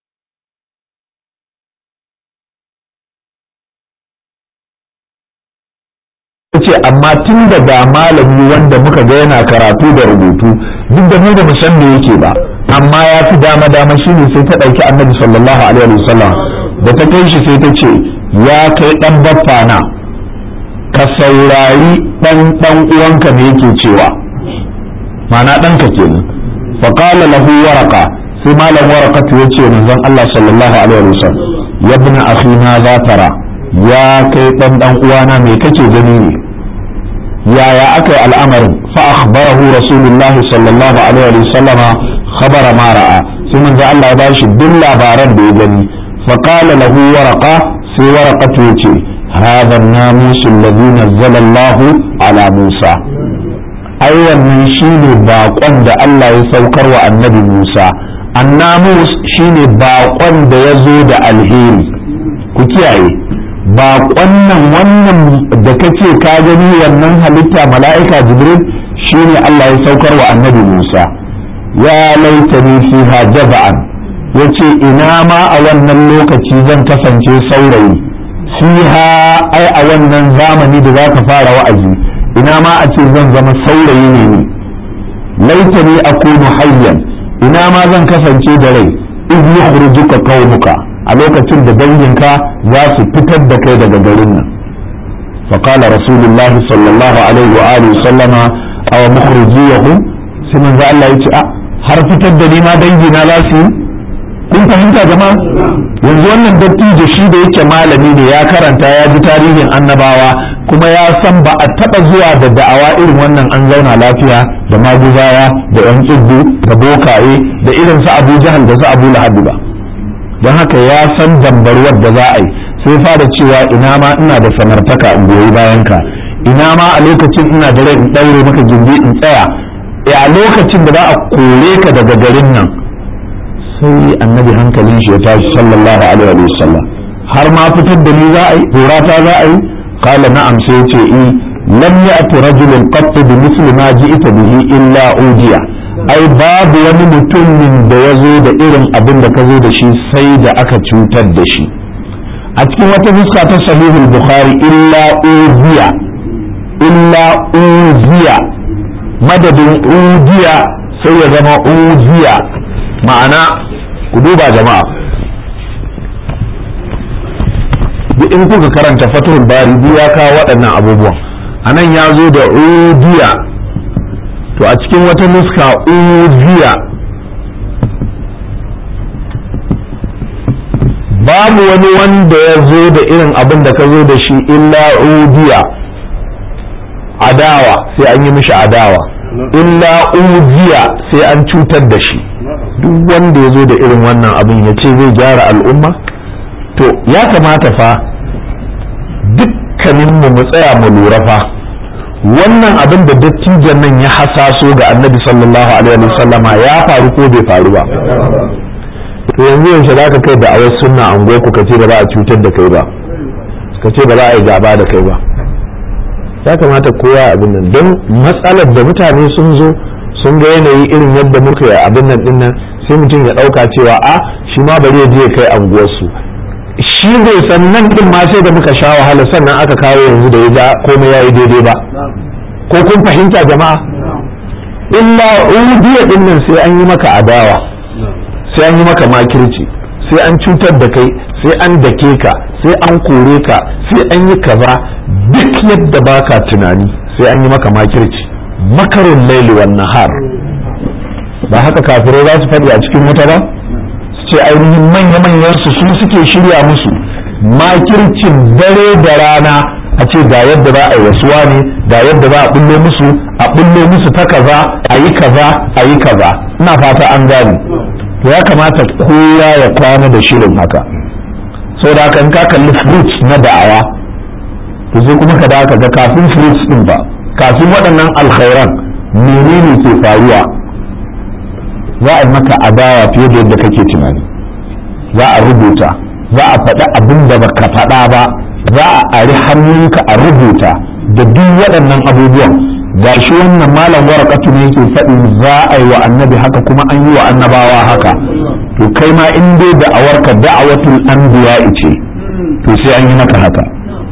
ce amma tun da ga malami wanda muka ga yana karatu da rubutu duk da mu da mu san me yake ba amma ya fi dama dama shine sai ta ɗauki annabi sallallahu alaihi wasallam da ta kai shi sai ta ce ya kai ɗan baffa na ka saurari ɗan ɗan uwanka me yake cewa ma'ana ɗanka kenan fa qala lahu waraka sai malam waraka ya ce manzon Allah sallallahu alaihi wasallam ya ibn akhi na za tara ya kai ɗan ɗan uwana me kake gani ne yaya aka yi al'amarin fa akhbarahu rasulullah sallallahu alaihi wasallama khabara ma ra'a sai manzo Allah ya bashi duk labaran da ya gani fa qala lahu waraqa sai waraqatu yace هذا الناموس الذي نزل الله على موسى ai wannan shine baƙon da Allah ya saukar wa annabi Musa annamus shine baƙon da ya zo da alheri ku kiyaye baƙon nan wannan da kace ka gani wannan halitta mala'ika jibril shine Allah ya saukar wa annabi Musa ya laitani fiha jaza'an yace ina ma a wannan lokaci zan kasance saurayi fiha ai a wannan zamani da zaka fara wa'azi ina ma a ce zan zama saurayi ne ni laitani akunu hayyan ina ma zan kasance da rai iz yukhrijuka qaumuka a lokacin da danginka za su fitar da kai daga garin nan فقال رسول الله صلى الله عليه وآله وسلم أو مخرجيهم سمن ذا الله يتي har fitar da ni ma dangina za su yi kun fahimta jama'a yanzu wannan dattijo shi da yake malami ne ya karanta ya ji tarihin annabawa kuma ya san ba a taɓa zuwa da da'awa irin wannan an zauna lafiya da maguzawa da yan tsibbu da bokaye da irin su abu jahal da su abu lahabi ba don haka ya san dambarwar da za a yi sai fara cewa ina ma ina da samartaka in goyi bayan ka ina ma a lokacin ina da rai in ɗaure maka gindi in tsaya a lokacin da za a kore ka daga garin nan sai annabi hankalin shi ya tashi sallallahu alaihi wa sallam har ma fitar da ni za a yi horata za a yi qala na'am sai ya ce i lam ya'ti rajulun qatt bi misli ma ji'ta bihi illa udiya ai babu wani mutumin da ya zo da irin abin da ka zo da shi sai da aka cutar da shi a cikin wata fuska ta sahihul bukhari illa udiya illa uziya madadin udiya sai ya zama uziya ma'ana ku duba jama'a duk in kuka karanta fatul bari duk ya kawo waɗannan abubuwan a nan ya zo da udiya to a cikin wata nuska uziya babu wani wanda ya zo da irin abin da ka zo da shi illa udiya adawa sai an yi mishi adawa illa uziya sai an cutar da shi duk wanda ya zo da irin wannan abin ya ce zai gyara al'umma to ya kamata fa dukkaninmu mu tsaya mu lura fa wannan abin da dattijan nan ya hasaso ga annabi sallallahu alaihi wasallama ya faru ko bai faru ba to yanzu yaushe za ka kai da awar sunna an ku ka ce ba za a cutar da kai ba ka ce ba za a yi gaba da kai ba ya kamata kowa abin nan don matsalar da mutane sun zo sun ga yanayi irin yadda muka yi abin nan din nan sai mutum ya ɗauka cewa a shi ma bari ya je kai anguwarsu shi zai san nan din ma sai da muka sha wahala sannan aka kawo yanzu da ya ja komai ya yi daidai ba ko kun fahimta jama'a illa udiya din nan sai an yi maka adawa sai an yi maka makirci sai an cutar da kai sai an dake ka sai an kore ka sai an yi kaza duk yadda baka tunani sai an yi maka makirci makarin laili wan nahar ba haka kafirai za su faɗi a cikin wuta ba su ce ainihin manya-manyan su su suke shirya musu makircin dare da rana a ce ga yadda za a yi wasuwa ne ga yadda za a bullo musu a bullo musu ta kaza a yi kaza a yi kaza ina fata an gane to ya kamata kowa ya kwana da shirin haka sau da haka in ka kalli fruits na da'awa to sai kuma ka da ga kafin fruits din ba kafin waɗannan alkhairan menene ke faruwa za a yi maka adawa fiye da yadda kake tunani za a rubuta za a faɗi abin da baka faɗa ba za a ari hannunka a rubuta da duk waɗannan abubuwan gashi wannan malam warakatu ne yake faɗi za a yi wa annabi haka kuma an yi wa annabawa haka to kai ma in dai da'awarka da'awatul anbiya ce to sai an yi maka haka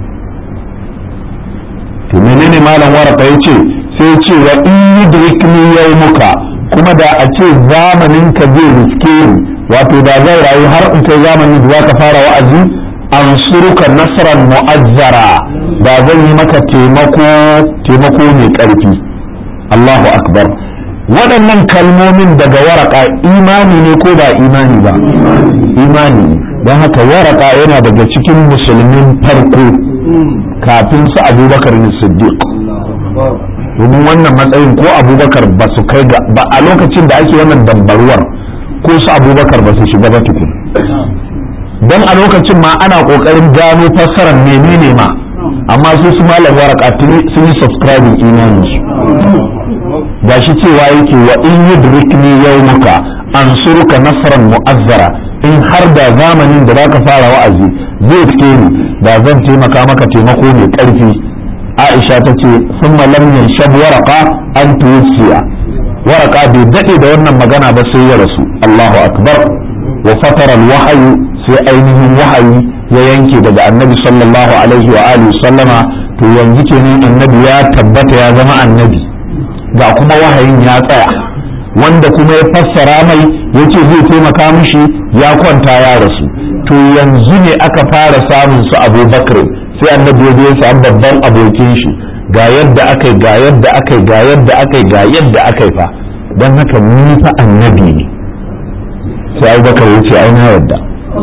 to menene malam waraka yace sai ce wa in yudrikni yawmuka kuma da a ce zamanin ka zai riske ni wato da zai rayu har in kai zamanin da zaka fara wa'azi ansuruka nasran mu'azzara da zan yi maka taimako taimako mai ƙarfi Allahu akbar waɗannan kalmomin daga waraka imani ne ko ba imani ba imani don haka waraka yana daga cikin musulmin farko kafin su abubakar ne siddiq domin wannan matsayin ko abubakar ba su kai ga ba a lokacin da ake wannan dambaruwar ko su abubakar ba su shiga ba tukun don a lokacin ma ana kokarin gano fassarar menene ma amma su su malam waraka sun yi subscribing imanin su gashi cewa yake wa in yudrikni yawmuka ansuruka nasran mu'azzara in har da zamanin da zaka fara wa'azi zai fike ni da zan taimaka maka taimako mai karfi Aisha ta ce summa lam yanshab waraka an tuwsiya waraka bai dade da wannan magana ba sai ya rasu Allahu akbar wa fatara al-wahyu sai ainihin wahayi ya yanke daga annabi sallallahu alaihi wa alihi sallama to yanzu kenan annabi ya tabbata ya zama annabi ga kuma wahayin ya tsaya wanda kuma ya fassara mai yace zai taimaka mishi ya kwanta ya rasu to yanzu ne aka fara samun su abubakar sai annabi ya ya samu babban abokin shi ga yadda akai ga yadda akai ga yadda akai ga yadda akai fa don haka ni fa annabi ne sai abubakar ya ce ai na yadda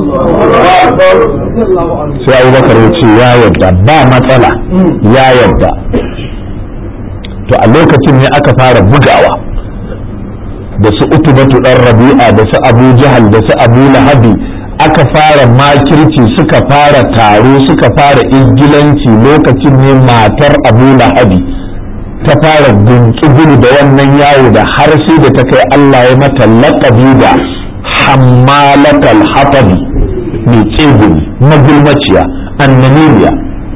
sai abubakar ya ce ya yadda ba matsala ya yadda to a lokacin ne aka fara bugawa da su utubatu dan rabi'a da su abu jahal da su abu lahabi aka fara makirci suka fara taro suka fara izgilanci lokacin ne matar abu lahabi ta fara guntsugulu da wannan yawo da har sai da ta kai Allah ya mata laƙabi da hammalatal hatabi mai tsegumi magulmaciya annaniliya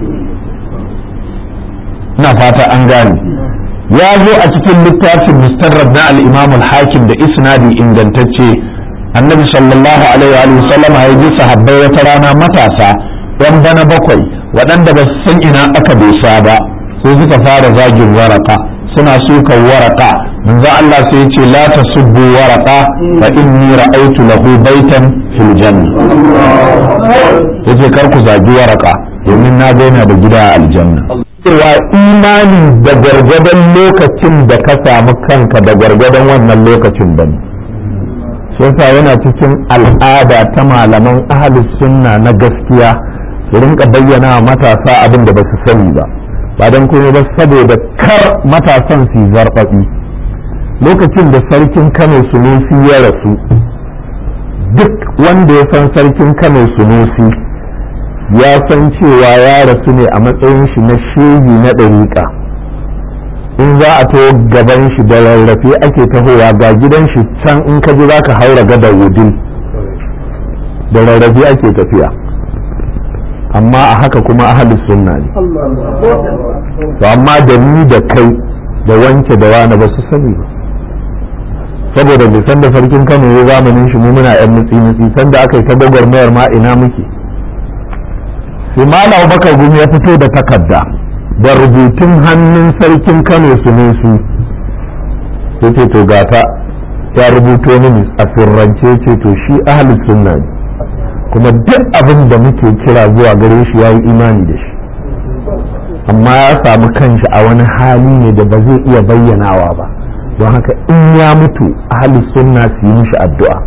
na fata an gane ya zo a cikin littafin mustarrad na al-imam al-hakim da isnadi ingantacce annabi sallallahu alaihi wa sallam ya ji sahabbai wata rana matasa yan bana bakwai waɗanda ba su san ina aka dosa ba sai suka fara zagin waraka suna sukan waraka manzo Allah sai ce la tasubbu waraka fa inni ra'aytu lahu baitan fil janna yace kar ku zagi waraka domin na ga yana da gida a aljanna cewa imani da gargadon lokacin da ka samu kanka da gargadon wannan lokacin bane sai yana cikin al'ada ta malaman ahlus sunna na gaskiya su rinka bayyana wa matasa abin da ba su sani ba ba don kuma ba saboda kar matasan su zarbabi lokacin da sarkin kano sunusi ya rasu duk wanda ya san sarkin kano sunusi ya san cewa ya rasu ne a matsayin shi na shehi na ɗariƙa in za a to gaban shi da rarrafe ake tahowa ga gidan shi can in ka ji za ka haura gadar wudin da rarrafe ake tafiya amma a haka kuma ahalus sunna ne to amma da ni da kai da wanke da wani ba su sani ba saboda bai san da sarkin kano ya zamanin shi mu muna yan mutsi mutsi san da aka yi ta gwagwarmayar ma ina muke sai malam bakar gumi ya fito da takarda da rubutun hannun sarkin kano sunusu ya ce to gata ya rubuto mini a sirrance ce to shi ahalus sunna ne kuma duk abin da muke kira zuwa gare shi ya yi imani da shi amma ya samu kanshi a wani hali ne da ba zai iya bayyanawa ba don haka in ya mutu ahli sunna su yi mishi addu'a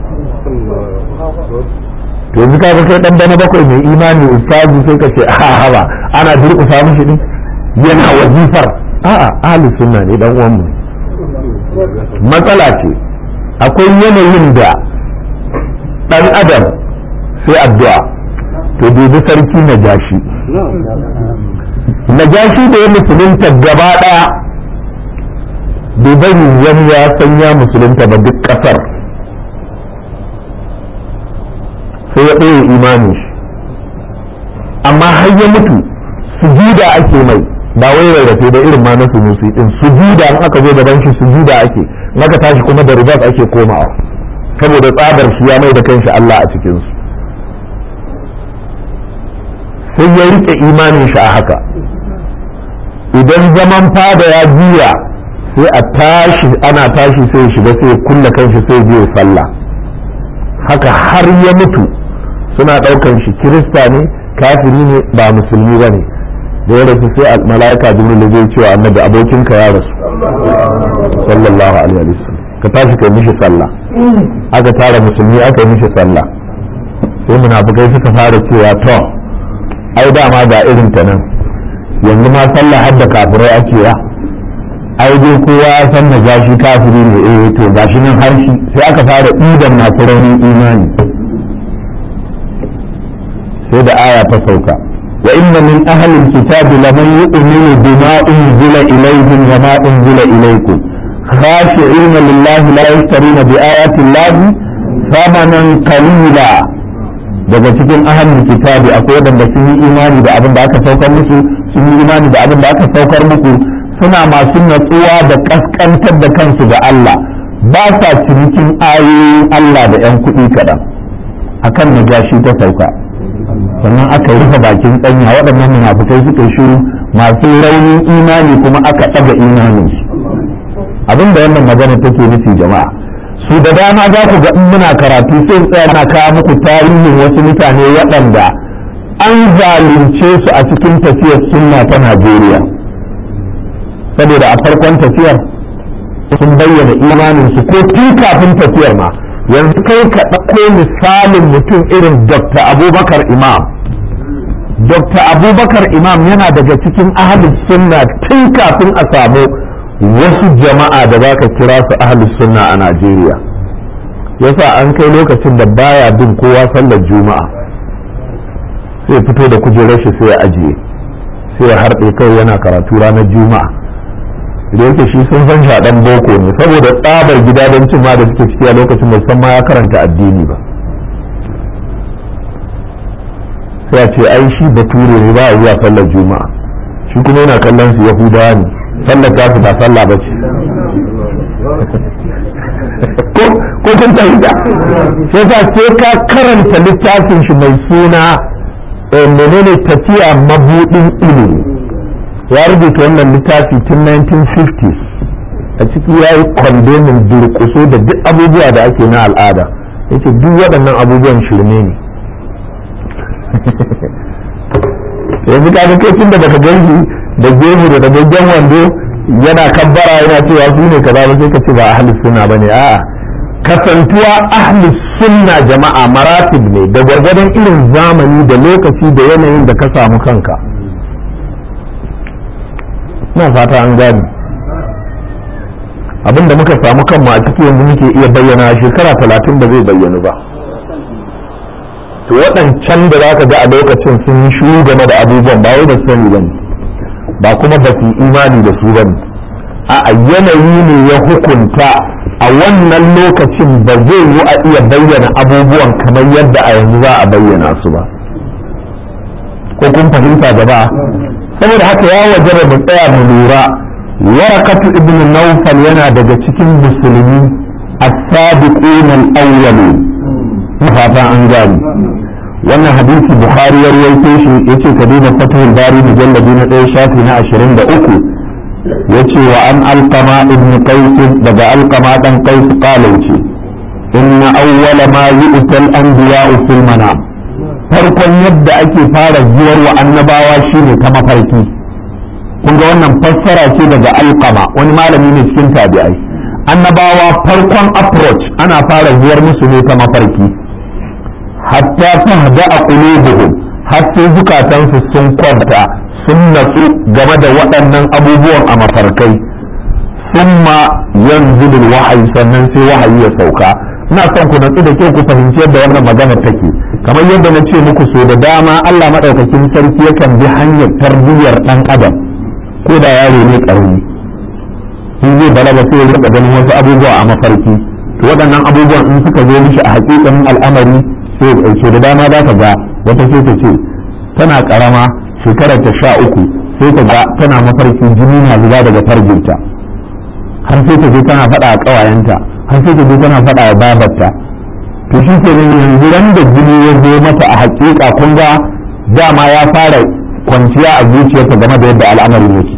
to yanzu ka kai dan bana bakwai mai imani ustazi sai ka ce a ba ana durƙusa mishi din yana wazifar a'a ahli sunna ne dan uwan mu matsala ce akwai yanayin da dan adam sai addu'a to dubi sarki na jashi na jashi da ya musulunta gaba ɗaya bai bari wani ya san ya musulunta ba duk ƙasar sai ya ɗaya imanin shi amma har ya mutu sujuda ake mai ba wai rarrafe da irin ma na sunusi din sujuda in aka zo gaban shi sujuda ake in aka tashi kuma da ribas ake komawa saboda tsabar shi ya mai da kanshi Allah a cikinsu sai ya rike imanin shi a haka idan zaman fada ya juya sai a tashi ana tashi sai shiga sai kulla kanshi sai je sallah haka har ya mutu suna ɗaukan shi kirista ne kafiri ne ba musulmi ba ne da ya rasu sai mala'ika jibril zai cewa annabi abokinka ya rasu sallallahu alaihi wasallam ka tashi kai mishi sallah aka tara musulmi aka yi mishi sallah sai munafukai suka fara cewa to ai dama ga irin ta nan yanzu ma sallah har da kafirai ake ya ai dai kowa ya san na gashi kafiri ne eh to gashi nan har shi sai aka fara idan masu raunin imani sai da aya ta sauka wa inna min ahli alkitabi laman yu'minu bima unzila ilayhim wa ma unzila ilaykum khashi'ina lillahi la yashtaruna bi ayati llahi thamanan qalila daga cikin ahlul kitabi akwai wadanda sun yi imani da abin da aka saukar musu sun yi imani da abin da aka saukar muku suna masu natsuwa da kaskantar da kansu ga Allah ba sa cinikin ayoyin Allah da 'yan kuɗi kaɗan akan najashi ta sauka sannan aka rufe bakin tsanya waɗannan munafukai suka shiru masu raunin imani kuma aka ɗaga imaninsu abin da wannan magana take nufi jama'a su da dama za ku ga in muna karatu sai tsaya na kawo muku tarihin wasu mutane waɗanda an zalunce su a cikin tafiyar sunna ta Najeriya saboda a farkon tafiyar sun bayyana imaninsu ko tun kafin tafiyar ma yanzu kai ka ɗauko misalin mutum irin Dr. Abubakar Imam Dr. Abubakar Imam yana daga cikin ahalus sunna tun kafin a samu wasu jama'a da za ka kira su ahalus sunna a Najeriya yasa an kai lokacin da baya bin kowa sallar juma'a sai fito da kujerar shi sai ya ajiye sai ya harɗe kai yana karatu ranar juma'a da yake shi sun san shaɗan boko ne saboda tsabar gidajencin ma da suke ciki a lokacin musamman ya karanta addini ba sai a ce ai shi bature ne ba a zuwa sallar juma'a shi kuma yana kallon su yahudawa ne sallar ta su ba sallah ba ce ko kun fahimta sai sa sai ka karanta littafin shi mai suna menene tafiya mabudin ilimi ya rubuta wannan littafi tun 1950s a ciki ya yi kwandemin durkuso da duk abubuwa da ake na al'ada yace duk waɗannan abubuwan shirme ne yanzu ka ga kai da baka ganshi da gemu da dagaggen wando yana kabbara yana cewa su ne kaza ba sai ka ce ba ahli sunna bane a'a kasantuwa ahli sunna jama'a maratib ne da gwargwadon irin zamani da lokaci da yanayin da ka samu kanka ina fata an gani abinda muka samu kanmu a ciki yanzu muke iya bayyana shekara talatin da zai bayyanu ba to waɗancan da za ka ga a lokacin sun yi shuru game da abubuwan ba wai da sani ba ba kuma ba su imani da su ba a yanayi ne ya hukunta a wannan lokacin ba zai yi a iya bayyana abubuwan kamar yadda a yanzu za a bayyana su ba ko kun fahimta gaba saboda haka ya wajaba mu tsaya mu lura warakatu ibn nawfal yana daga cikin musulmi as-sabiqun al-awwalun fata an gani wannan hadisi bukhari ya rawaito shi yace ka duba fatihul bari mujalladi na ɗaya shafi na 23 yace wa an alqama ibn qais daga alqama dan qais qala yace inna awwala ma yu'ta al-anbiya'u fil manam farkon yadda ake fara zuwar wa annabawa shine ta mafarki kun ga wannan fassara ce daga alqama wani malami ne cikin tabi'ai annabawa farkon approach ana fara zuwar musu ne ta mafarki hatta tahda a qulubuhum har sai zukatansu sun kwanta sun natsu game da waɗannan abubuwan a mafarkai summa yanzu wahayi sannan sai wahayi ya sauka ina son ku natsu da kyau ku fahimci yadda wannan magana take kamar yadda na ce muku so da dama Allah madaukakin sarki yakan bi hanyar tarbiyyar dan adam ko da yaro ne karami in zai balaga sai ya rika ganin wasu abubuwa a mafarki to waɗannan abubuwan in suka zo mishi a hakikanin al'amari sai so da dama za ka ga wata sai ta ce tana karama shekarar ta sha uku sai ta ga tana mafarki jini na zuba daga farjinta har sai ta je tana faɗa a ƙawayenta har sai ta je tana faɗa a babarta to shi ke nan yanzu ran da jini ya zo mata a haƙiƙa kun ga dama ya fara kwanciya a zuciyarta game da yadda al'amarin yake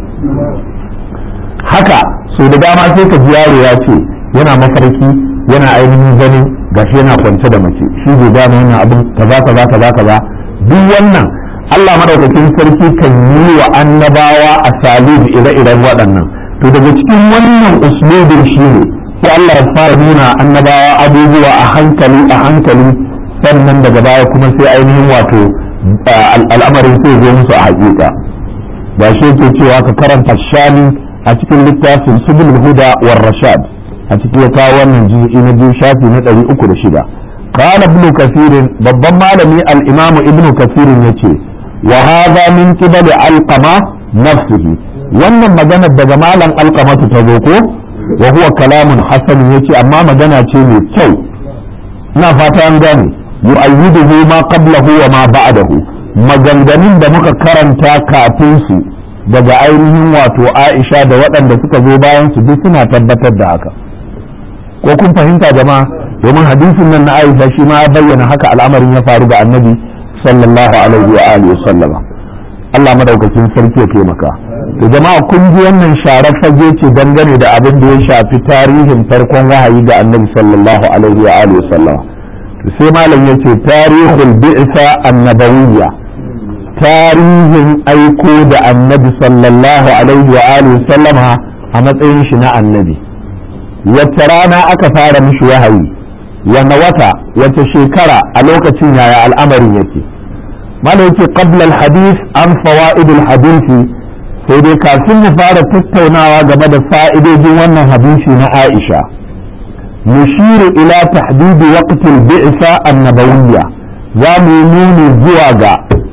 haka so da dama sai ka ji yaro ya ce yana mafarki yana ainihin ganin gashi yana kwance da mace shi bai gane wannan abin kaza kaza kaza kaza duk wannan Allah madaukakin sarki kan yi wa annabawa a salib ire-iren waɗannan to daga cikin wannan uslubin shi ne sai Allah ya fara nuna annabawa abubuwa a hankali a hankali sannan daga baya kuma sai ainihin wato al'amarin sai zo musu a haƙiƙa ba shi yake cewa ka karanta shani a cikin littafin subul huda war rashad a cikin ya kawo wannan juz'i na biyu shafi na ɗari uku da shida قال ابن كثير babban malami al-imamu ibnu kathir yace wa hadha min qibali alqama nafsihi wannan magana daga malam alqamatu ta zo ko wa huwa kalamun hasan yace amma magana ce mai kyau ina fata an gane yu'ayyiduhu ma qablahu wa ma ba'dahu maganganun da muka karanta kafin su daga ainihin wato Aisha da waɗanda suka zo bayan su duk suna tabbatar da haka ko kun fahimta jama'a domin hadisin nan na Aisha shi ma ya bayyana haka al'amarin ya faru ga Annabi sallallahu alaihi wa alihi wa sallama Allah madaukakin sarki ya taimaka to jama'a kun ji wannan sharar fage ce dangane da abin da ya shafi tarihin farkon wahayi ga Annabi sallallahu alaihi wa alihi wa sallama to sai malam yace tarihul bi'sa annabawiyya tarihin aiko da Annabi sallallahu alaihi wa alihi wa sallama a matsayin shi na annabi wacce rana aka fara mishi wahayi wanne wata wace shekara a lokacin yaya al'amarin yake mana yake qabla al-hadith an fawaid al-hadith sai dai kafin mu fara tattaunawa game da fa'idojin wannan hadisi na Aisha mushiru ila tahdid waqt al-bi'sa an-nabawiyya za mu nuni zuwa ga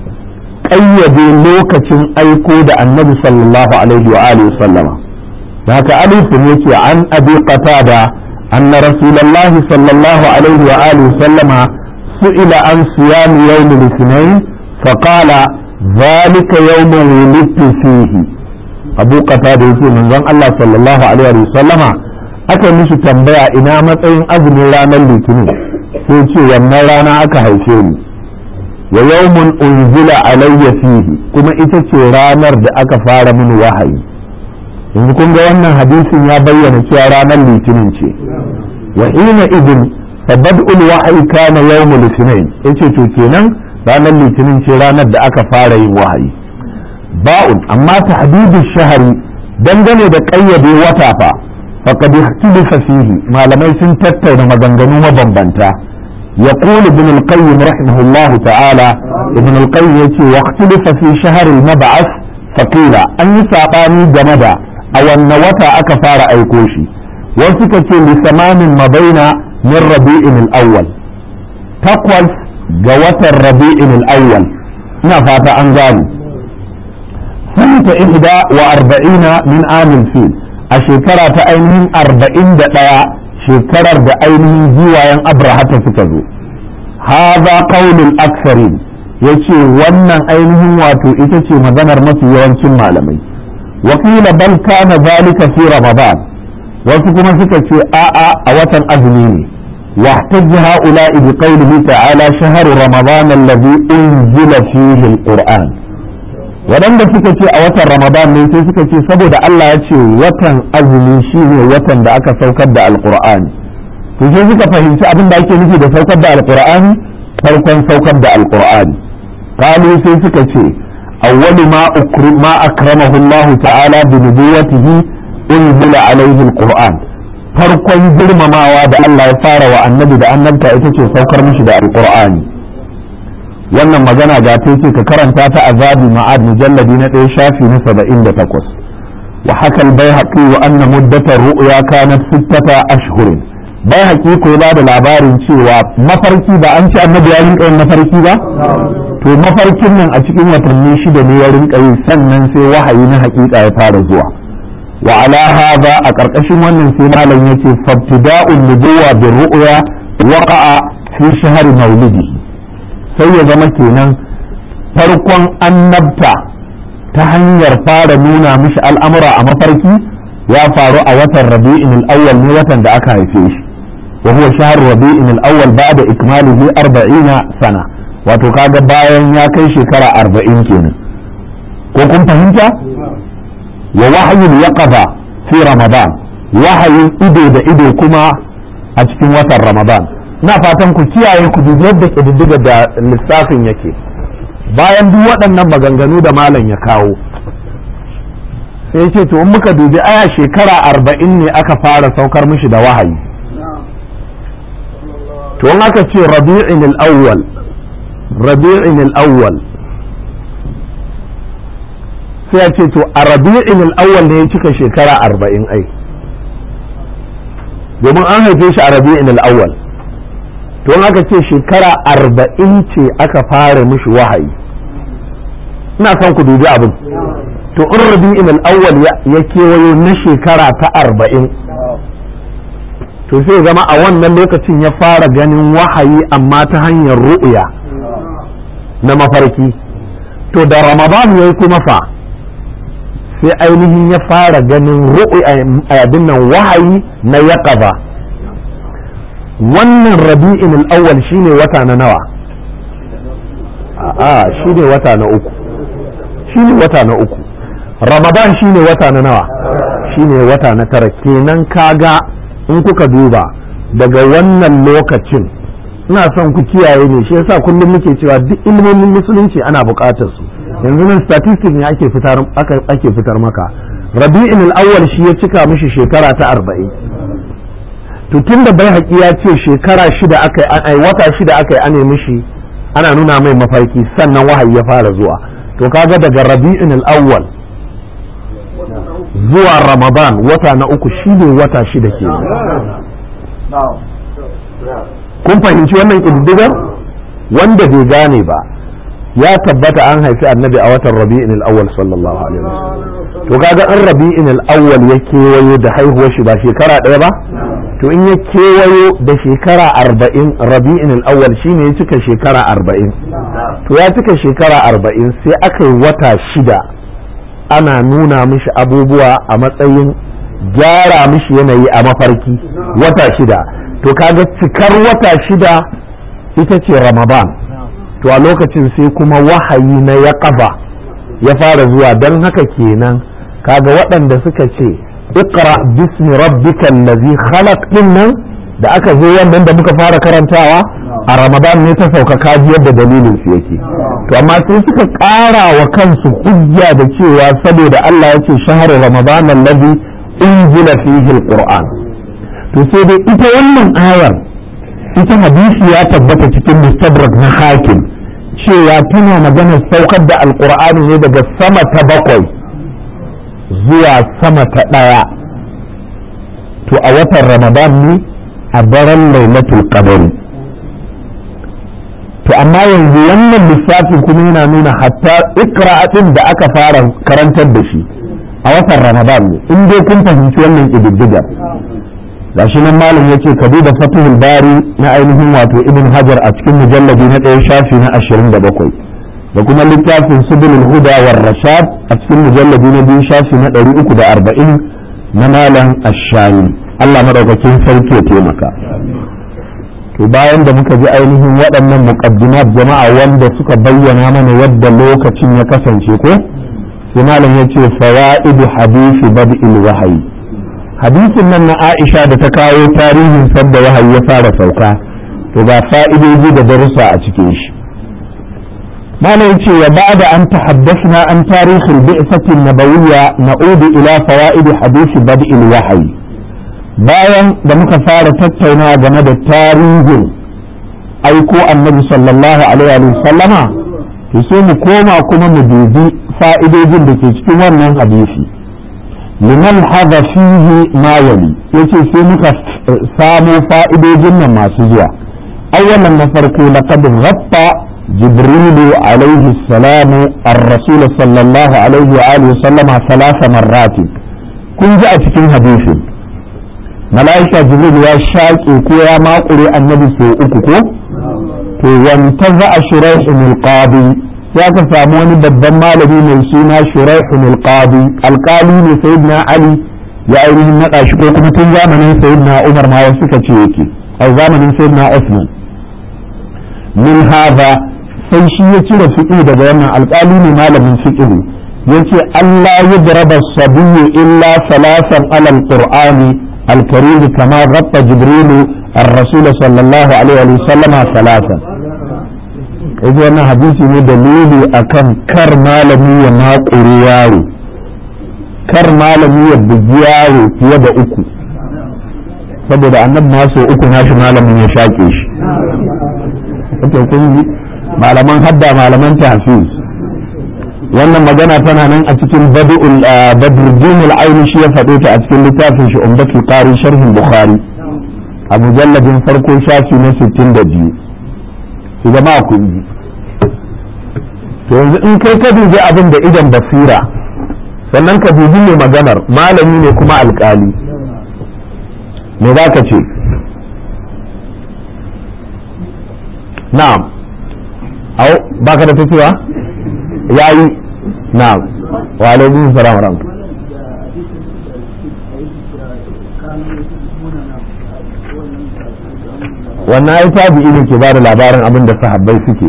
ƙayyade lokacin aiko da annabi sallallahu alaihi wa alihi sallama haka alifin yake an abi qatada أن رسول الله صلى الله عليه وآله وسلم سئل عن صيام يوم الاثنين فقال ذلك يوم ولدت فيه أبو قتادة يقول من زن الله صلى الله عليه وسلم aka mishi tambaya ina matsayin azumin ranar litinin sai ce wannan rana aka haife ni wa yawmun unzila alayya fihi kuma ita ce ranar da aka fara mini wahayi yanzu kun ga wannan hadisin ya bayyana cewa ranar litinin ce wa ina idin fabad'ul wahyi kana yawmul ithnain yace to kenan ranar litinin ce ranar da aka fara yin wahayi ba'un amma tahdidu shahari dangane da kayyade wata fa faqad ikhtalafa fihi malamai sun tattauna maganganu mabambanta يقول ابن القيم رحمه الله تعالى ابن القيم يتي واختلف في شهر المبعث فقيل أن يساقاني جمدا أو أن وتا أكفار أيكوشي وسكة لثمان ما بين من ربيع الأول تقوى جوة الربيع الأول نفات أنزاني سنة إحدى وأربعين من عام الفيل الشكرة أينهم أربعين دقاء شكرة أينهم جيوان أبرهة سكزو هذا قول الأكثرين yace wannan ainihin wato ita ce maganar mafi yawancin malamai wakila bal kana zalika fi ramadan wasu kuma suka ce a'a a watan azumi ne واحتج هؤلاء بقوله تعالى شهر رمضان الذي أنزل فيه القرآن waɗanda suka ce a watan ramadan ne sai suka ce saboda Allah ya ce watan azumi shine watan da aka saukar da alqur'ani to sai suka fahimci abin da ake nufi da saukar da alqur'ani farkon saukar da alqur'ani kalu sai suka ce awwalu ma ukrim ma akramahu Allah ta'ala bi nubuwatihi unzila alayhi alqur'an farkon girmamawa da Allah ya fara wa annabi da annabta ita ce saukar mishi da alqur'ani wannan magana ga ta ce ka karanta ta azabi ma'ad mujalladi na ɗaya shafi na saba'in da takwas wa hakal bai haƙi wa anna muddatar ru'ya kanat sittata ashhurin bai haƙi ko ba da labarin cewa mafarki ba an ce annabi ya rinka yin mafarki ba to mafarkin nan a cikin watanni shida ne ya rinka yi sannan sai wahayi na haƙiƙa ya fara zuwa wa ala hadha a ƙarƙashin wannan sai malam yace fabtida'un nubuwa bir ru'ya waqa'a fi shahri maulidihi sai ya zama kenan farkon annabta ta hanyar fara nuna mishi al'amura a mafarki ya faru a watan rabi'in al'awwal ne watan da aka haife shi wa huwa shahr rabi'in al'awwal ba'da ikmalihi 40 sana wato kaga bayan ya kai shekara 40 kenan ko kun fahimta wa wahyul yaqaba fi ramadan wahayin ido da ido kuma a cikin watan ramadan na fatan ku kiyaye ku dubi yadda ƙididdiga da lissafin yake bayan duk waɗannan maganganu da malam ya kawo sai ce to in muka dubi aya shekara arba'in ne aka fara saukar mishi da wahayi to in aka ce rabi'in al-awwal rabi'in al-awwal sai ya ce to a rabi'in al-awwal ne ya cika shekara arba'in ai domin an haife shi a rabi'in al-awwal to aka ce shekara arba'in ce aka fara mishi wahayi ina son ku dubi abin to in rabi'in al-awwal ya kewayo na shekara ta arba'in to sai zama a wannan lokacin ya fara ganin wahayi amma ta hanyar ru'ya na mafarki to da ramadan ya yi kuma fa sai ainihin ya fara ganin abin nan wahayi na yaqaba wannan rabi'in al-awwal shine wata na nawa a shine wata na uku shine wata na uku ramadan shine wata na nawa shine wata na tara kenan kaga in kuka duba daga wannan lokacin ina son ku kiyaye ne shi yasa kullum muke cewa duk ilmomin musulunci ana buƙatar su yanzu nan statistics ne ake fitar ake fitar maka rabi'in al-awwal shi ya cika mishi shekara ta arba'in to tunda bai haƙi ya ce shekara shida aka ai wata shida aka yi ane mishi ana nuna mai mafarki sannan wahayi ya fara zuwa to kaga daga rabi'in al-awwal zuwa ramadan wata na uku shine wata shida ke kun fahimci wannan ƙididdigar wanda bai gane ba ya tabbata an haifi annabi a watan rabi'in al-awwal sallallahu alaihi wasallam to kaga an rabi'in al-awwal ya kewayo da haihuwar shi ba shekara ɗaya ba to in ya kewayo da shekara arba'in rabi'in al-awwal shine ya cika shekara arba'in to ya cika shekara arba'in sai aka yi wata shida ana nuna mishi abubuwa a matsayin gyara mishi yanayi a mafarki wata shida to kaga cikar wata shida ita ce ramadan to a lokacin sai kuma wahayi na ya ya fara zuwa don haka kenan kaga waɗanda suka ce iqra bismi rabbikal ladhi khalaq din nan da aka zo wannan da muka fara karantawa a ramadan ne ta sauka kaji yadda dalilin su yake to amma sai suka ƙara wa kansu hujja da cewa saboda Allah ya ce shahar ramadan alladhi unzila fihi alquran to sai dai ita wannan ayar ita hadisi ya tabbata cikin mustadrak na hakim cewa tana magana saukar da alqur'ani ne daga sama ta bakwai zuwa sama ta ɗaya to a watan ramadan ne a daren lailatul qadr to amma yanzu wannan lissafin kuma yana nuna hatta ikra'atin da aka fara karantar da shi a watan ramadan ne in dai kun fahimci wannan ƙididdigar gashi nan malam yace ka duba fatihul bari na ainihin wato ibn hajar a cikin mujalladi na ɗaya shafi na ashirin da bakwai da kuma littafin subulul huda war rashad a cikin mujalladi na biyu shafi na ɗari uku da arba'in na malam ashani allah madaukakin sarki ya taimaka to bayan da muka ji ainihin waɗannan muqaddimat jama'a wanda suka bayyana mana yadda lokacin ya kasance ko sai malam ya ce fawaidu hadisi bad'il wahayi hadisin nan na Aisha da ta kawo tarihin sadda wahayi ya fara sauka to ga fa'idoji da darussa a cikin shi malam ya ce wa ba'da an tahaddasna an tarihin bi'satin nabawiyya na'udu ila fawaid hadisi bad'il wahayi bayan da muka fara tattaunawa game da tarihin aiko annabi sallallahu alaihi wa sallama to sai mu koma kuma mu dubi fa'idojin da ke cikin wannan hadisi liman haza fihi ma yali yace sai muka samo fa'idojin nan masu zuwa awwalan na farko laqad ghatta jibril alaihi salamu ar-rasul sallallahu alaihi wa alihi sallama thalatha marrat kun ji a cikin hadisin malaika jibril ya shaƙe ko ya makure annabi sau uku ko to wantaza shuraihun al-qadi ya ka samu wani babban malami mai suna shuraihun al-qadi alƙali ne sayyidina ali ya ainihin naɗa shi ko kuma tun zamanin sayyidina umar ma wasu suka ce yake a zamanin sayyidina usman min hadha sai shi ya cire fiqh daga wannan alƙali ne malamin fiqh yace Allah yadraba sabiyyu illa salasan ala al-qur'ani al-karim kama ghatta jibril الرسول صلى الله عليه وسلم ثلاثا yaji wannan hadisi ne dalili akan kar malami ya maƙuri yaro kar malami ya bugi yaro fiye da uku saboda annabi ma so uku nashi malamin ya shaƙe shi ake kun ji malaman hadda malaman tahfiz wannan magana tana nan a cikin badruddin al-aini shi ya faɗo ta a cikin littafin shi umdatul qari sharhin bukhari a mujalladin farko shafi na 62 su zama kun ji to yanzu in kai ka dubi abin da idan basira sannan ka dubi mai maganar malami ne kuma alkali me za ka ce na'am au ba ka da tafiya ya yi na'am wa alaikun salam wa wannan ai tabi'i ne ke bada labarin abin da sahabbai suke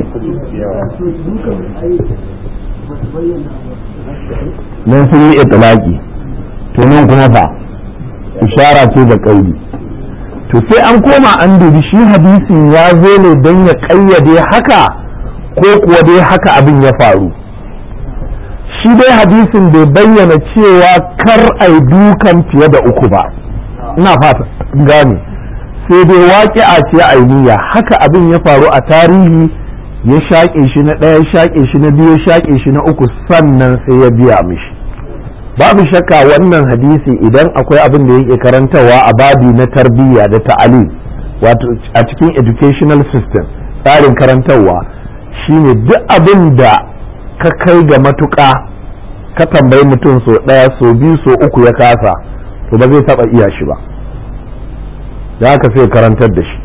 nan sun yi itilaki to nan kuma fa ishara ce da kauli to sai an koma an dubi shi hadisin ya zo ne don ya kayyade haka ko kuwa dai haka abin ya faru shi dai hadisin bai bayyana cewa kar ai dukan fiye da uku ba ina fata gane sai dai waƙi'a ce ainiya haka abin ya faru a tarihi ya shaƙe shi na ɗaya shaƙe shi na biyu shaƙe shi na uku sannan sai ya biya mishi babu shakka wannan hadisi idan akwai abin da yake karantarwa a babi na tarbiyya da ta'alim wato a cikin educational system tsarin karantarwa shine duk abin da ka kai ga matuƙa ka tambayi mutum so ɗaya so biyu so uku ya kasa to ba zai taɓa iya shi ba da haka sai karantar da shi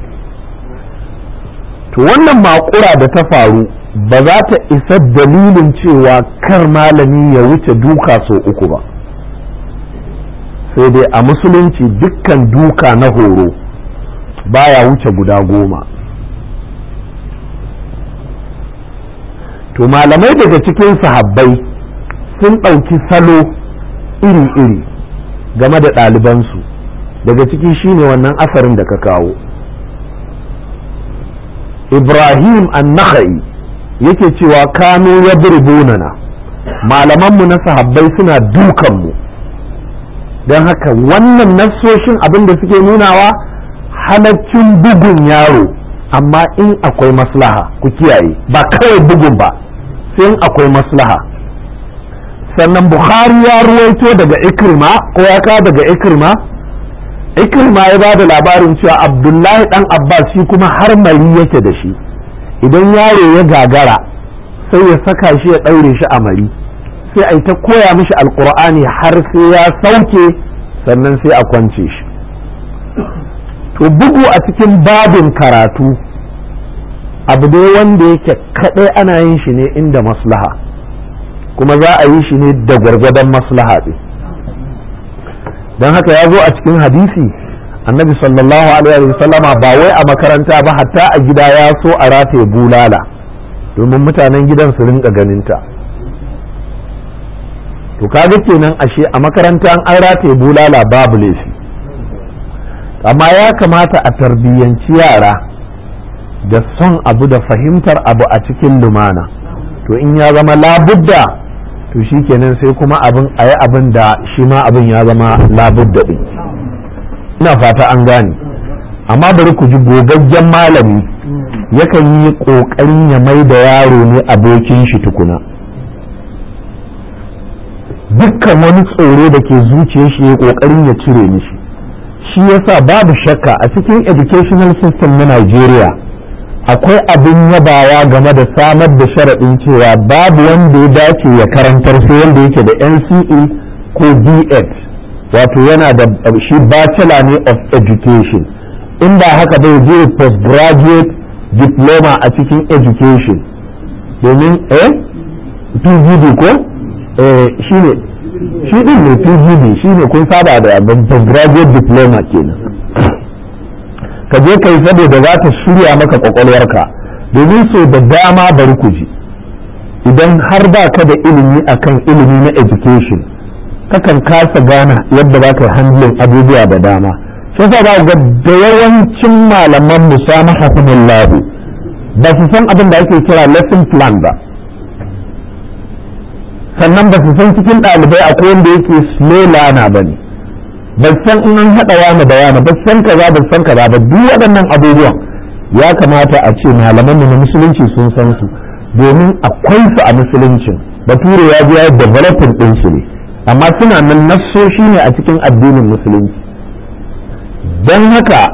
to wannan makura da ta faru ba za ta isa dalilin cewa kar malami ya wuce duka sau uku ba sai dai a musulunci dukkan duka na horo baya wuce guda goma to malamai daga cikin sahabbai sun ɗauki salo iri-iri game da ɗalibansu daga ciki shine wannan asarin da ka kawo ibrahim an-nakhai yake cewa kano ya na malamanmu na sahabbai suna dukanmu don haka wannan nassoshin abin da suke nunawa halaccin bugun yaro amma in akwai maslaha ku kiyaye ba kawai bugun ba sai in akwai maslaha sannan bukhari ya ruwaito daga ikrima ko ya kawo daga ikrima ikrima ya ba da labarin cewa abdullahi dan abbas shi kuma har mari yake da shi idan yaro ya gagara sai ya saka shi ya ɗaure shi a mari sai a yi ta koya mishi alkur'ani har sai ya sauke sannan sai a kwance shi to bugu a cikin babin karatu abu dai wanda yake kaɗai ana yin shi ne inda maslaha kuma za a yi shi ne da gwargwadon maslaha ɗin don haka ya zo a cikin hadisi annabi sallallahu alaihi sallama ba wai a makaranta ba hatta a gida ya so a rataye bulala domin mutanen gidan su rinka ganinta to kaga kenan ashe a makaranta an rataye bulala babu laifi amma ya kamata a tarbiyyanci yara da son abu da fahimtar abu a cikin lumana to in ya zama labudda to shi kenan sai kuma abin a yi abin da shi ma abin ya zama labudda ɗin ina fata an gane amma bari ku ji gogaggen malami yakan yi ƙoƙarin ya mai da yaro ne abokin shi tukuna dukkan wani tsoro da ke zuciyar shi ya ƙoƙarin ya cire mishi shi yasa babu shakka a cikin educational system na Najeriya akwai abin yabawa game da samar da sharaɗin cewa babu wanda ya dace ya karantar sai wanda yake da NCE ko B.Ed wato yana da shi bachelor ne of education in ba haka bai je postgraduate diploma a cikin education domin eh PGD ko eh shine shi din ne PGD shine kun saba da postgraduate diploma kenan ka je kai saboda za ta shirya maka kwakwalwarka domin so da dama bari ku ji idan har ba ka da ilimi akan ilimi na education kakan kasa gana yadda za ka yi handling abubuwa da dama shi yasa za ga da yawancin malaman musamahahumullahu ba su san abin da ake kira lesson plan ba sannan ba su san cikin ɗalibai akwai wanda yake slow learner ba ne ban san in an haɗa wani da wani ba san kaza ba san kaza ba duk waɗannan abubuwan ya kamata a ce malaman na musulunci sun san su domin akwai su a musuluncin bature ya ji ya developing ɗin su ne amma suna nan nassoshi ne a cikin addinin musulunci don haka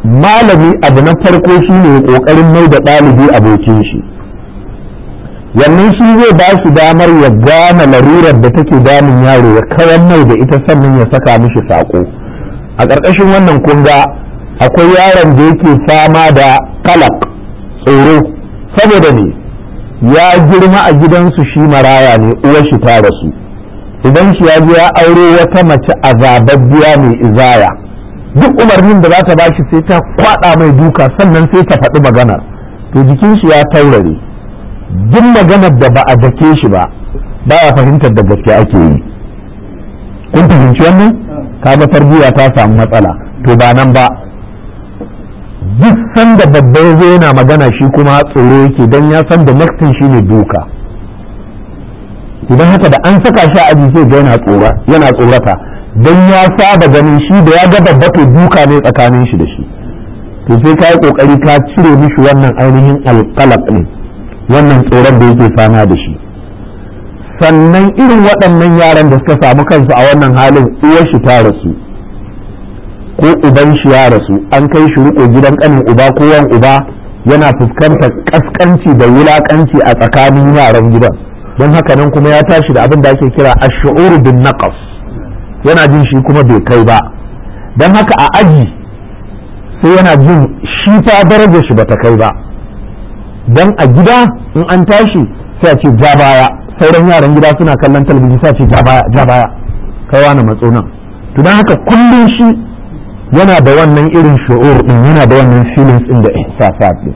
malami abu na farko shi ne ƙoƙarin mai da ɗalibi abokin shi wannan shi zai ba shi damar ya gane larurar da take damun yaro ya kawan mai da ita sannan ya saka mishi saƙo a ƙarƙashin wannan kunga akwai yaron da yake fama da kalak tsoro saboda ne ya girma a gidansu shi maraya ne uwar shi ta rasu idan shi ya je ya aure wata mace azababbiya mai izaya duk umarnin da za ta bashi sai ta kwada mai duka sannan sai ta faɗi maganar to jikin shi ya taurare duk maganar da ba a dake shi ba ba ya fahimtar da gaske ake yi kun fahimci wannan kaga tarbiyya ta samu matsala to ba nan ba duk sanda babba ya zo yana magana shi kuma tsoro yake don ya san da naktin shi ne duka idan haka da an saka shi a aji sai ga yana tsora yana tsorata don ya saba ganin shi da ya ga babba to duka ne tsakanin shi da shi to sai ka yi kokari ka cire mishi wannan ainihin alƙalaq ne wannan tsoron da yake fama da shi sannan irin waɗannan yaran da suka samu kansu a wannan halin uwar shi ta rasu ko uban shi ya rasu an kai shi riko gidan kanin uba ko yan uba yana fuskantar kaskanci da wulakanci a tsakanin yaran gidan don haka nan kuma ya tashi da abin da ake kira ash-shu'ur bin naqas yana jin shi kuma bai kai ba don haka a aji sai yana jin shi fa darajar shi bata kai ba don a gida in an tashi sai a ce ja baya sauran yaran gida suna kallon talabijin sai a ce ja baya ja baya kai wani matso nan to don haka kullum shi yana da wannan irin shu'ur din yana da wannan feelings din da ihsasat din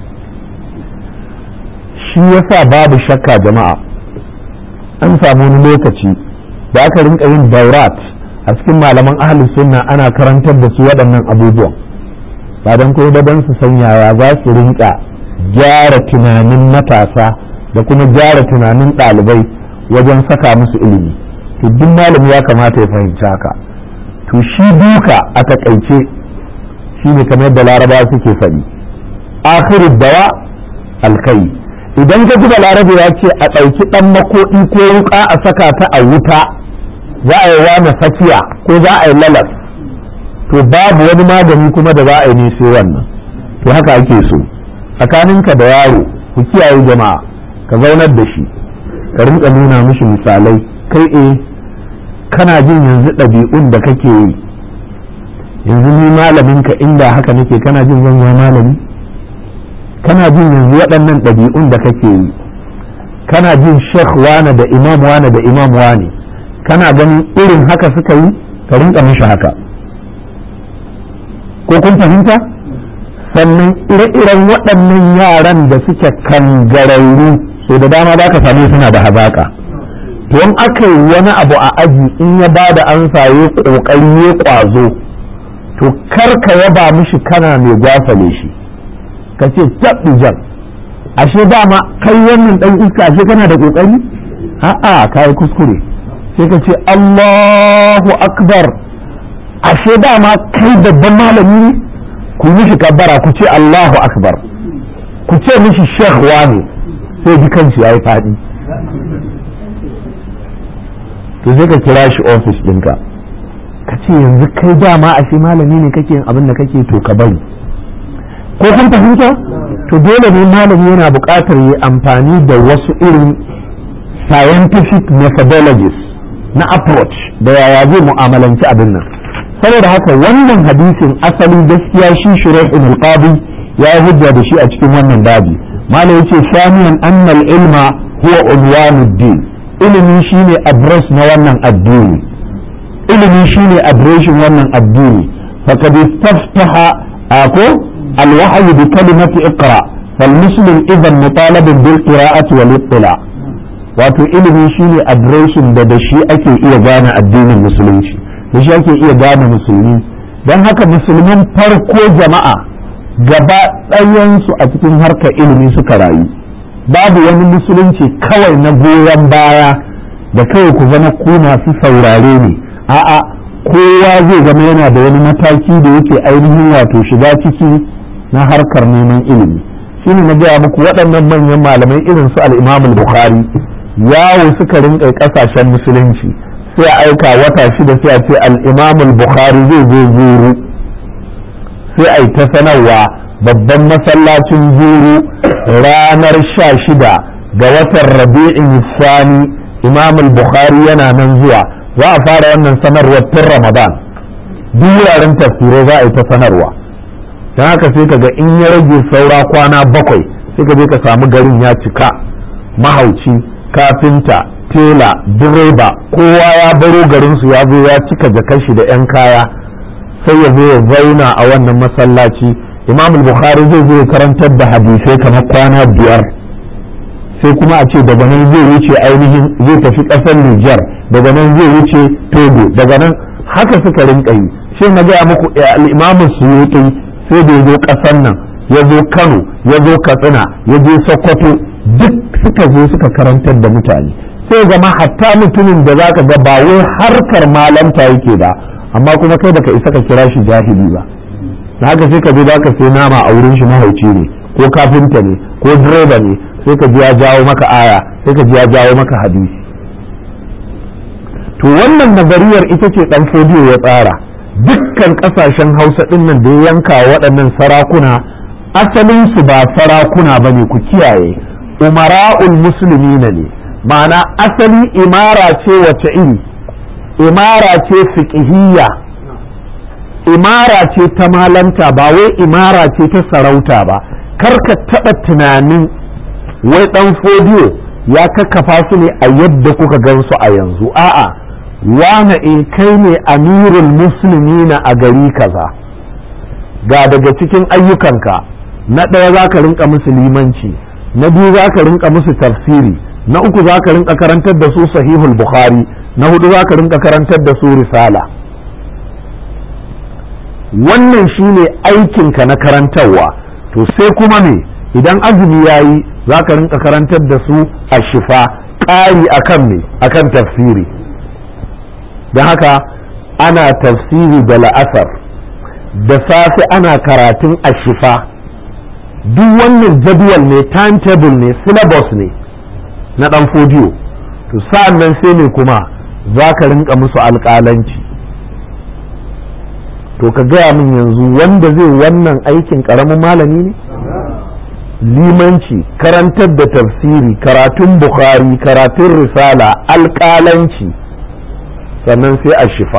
shi yasa babu shakka jama'a an samu wani lokaci da aka rinka yin daurat a cikin malaman ahlus sunna ana karantar da su waɗannan abubuwan ba don kuma da don su san yaya za su rinka gyara tunanin matasa da kuma gyara tunanin ɗalibai wajen saka musu ilimi to duk malami ya kamata ya fahimci haka to shi duka a takaice shi ne kamar da laraba suke faɗi akhiru dawa alkai idan ka ji da laraba ya ce a ɗauki ɗan makoɗi ko wuƙa a saka ta a wuta za a yi wani sakiya ko za a yi lalas to babu wani magani kuma da za a yi ne sai wannan to haka ake so tsakaninka da yaro ku kiyaye jama'a ka zaunar da shi ka rinka nuna mishi misalai kai eh kana jin yanzu ɗabi'un da kake yi yanzu ni malaminka inda haka nake kana jin zan zama malami kana jin yanzu waɗannan ɗabi'un da kake yi kana jin shekh wane da imam wane da imam wane kana ganin irin haka suka yi ka rinka mishi haka ko kun fahimta sannan ire-iren waɗannan yaran da suke kangararru so da dama za ka same suna da hazaƙa to in aka yi wani abu a aji in ya ba da ansa ya ƙoƙari ya ƙwazo to kar ka yaba mishi kana mai gwafale shi ka ce jan ashe dama kai wannan ɗan iska ashe kana da ƙoƙari a'a ka yi kuskure sai ka ce Allahu akbar ashe dama kai babban malami ne ku mishi kabbara ku ce Allahu akbar ku ce mishi shekh wani sai ji kanshi ya yi faɗi to sai ka kira shi ofis ɗinka ka ce yanzu kai dama a shi malami ne kake abin da kake to ka bari ko kun fahimta to dole ne malami yana buƙatar yi amfani da wasu irin scientific methodologies na approach da yaya zai mu'amalanci abin nan saboda haka wannan hadisin asali gaskiya shi shuraih ibn qadi ya yi hujja da shi a cikin wannan babi malam yace samiyan annal ilma huwa unwanuddin ilimi shine address na wannan addini ilimi shine adireshin wannan addini faqad istaftaha ako alwahyi bi kalimati iqra فالمسلم إذا مطالب بالقراءة والاطلاع wato ilimi shine adireshin da da shi ake iya gane addinin musulunci da shi ake iya gane musulmi don haka musulman farko jama'a gaba ɗayansu a cikin harkar ilimi suka rayu babu wani musulunci kawai na goyon baya da kawai ku zama ku masu saurare ne a'a kowa zai zama yana da wani mataki da yake ainihin wato shiga ciki na harkar neman ilimi shine na gaya muku waɗannan manyan malamai irin su al-imam bukhari yawo suka rinka ƙasashen musulunci sai a aika wata shida sai a ce al-imam bukhari zai zo zuru sai a yi ta sanarwa babban masallacin zuru ranar sha shida ga watan rabi'in sani imam bukhari yana nan zuwa za a fara wannan sanarwar tun ramadan duk wuraren tafsirai za a yi ta sanarwa don haka sai ka ga in ya rage saura kwana bakwai sai ka je ka samu garin ya cika mahauci kafinta tela direba kowa ya baro garinsu ya zo ya cika jakar shi da 'yan kaya sai ya zo ya zauna a wannan masallaci imam bukhari zai zo ya karantar da hadisai kamar kwana biyar sai kuma a ce daga nan zai wuce ainihin zai tafi ƙasar Nijar daga nan zai wuce Togo daga nan haka suka rinka yi sai na gaya muku al-imam Suyuti sai da ya zo ƙasar nan ya zo Kano ya zo Katsina ya je Sokoto duk suka zo suka karantar da mutane sai zama hatta mutumin da zaka ga ba wai harkar malanta yake da amma kuma kai baka isa ka kira shi jahili ba na haka sai ka je zaka sai nama a wurin shi mahauci ne ko kafinta ne ko direba ne sai ka ji ya jawo maka aya sai ka ji ya jawo maka hadisi to wannan nazariyar ita ce dan fodiyo ya tsara dukkan kasashen hausa din nan da ya yanka waɗannan sarakuna asalin su ba sarakuna bane ku kiyaye umara'ul muslimina ne ma'ana asali imara ce wace iri imara ce fiqhiyya imara ce ta malanta ba wai imara ce ta sarauta ba kar ka taɓa tunanin wai ɗan fodiyo ya kakkafa su ne a yadda kuka gan su a yanzu a'a wane in kai ne amirul muslimina a gari kaza ga daga cikin ayyukanka na ɗaya za ka rinka musu limanci na biyu za ka rinka musu tafsiri na uku za ka rinka karantar da su sahihul bukhari na hudu za ka rinka karantar da su risala wannan shine aikinka na karantarwa to sai kuma me idan azumi ya yi za ka rinka karantar da su a shifa ƙari akan me akan tafsiri don haka ana tafsiri da la'asar da safe ana karatun a shifa duk wannan jadwal ne timetable ne syllabus ne na ɗan fodiyo to sa'an nan sai ne kuma za ka rinka musu alƙalanci to ka gaya min yanzu wanda zai wannan aikin ƙaramin malami ne limanci karantar da tafsiri karatun bukhari karatun risala alƙalanci sannan sai a shifa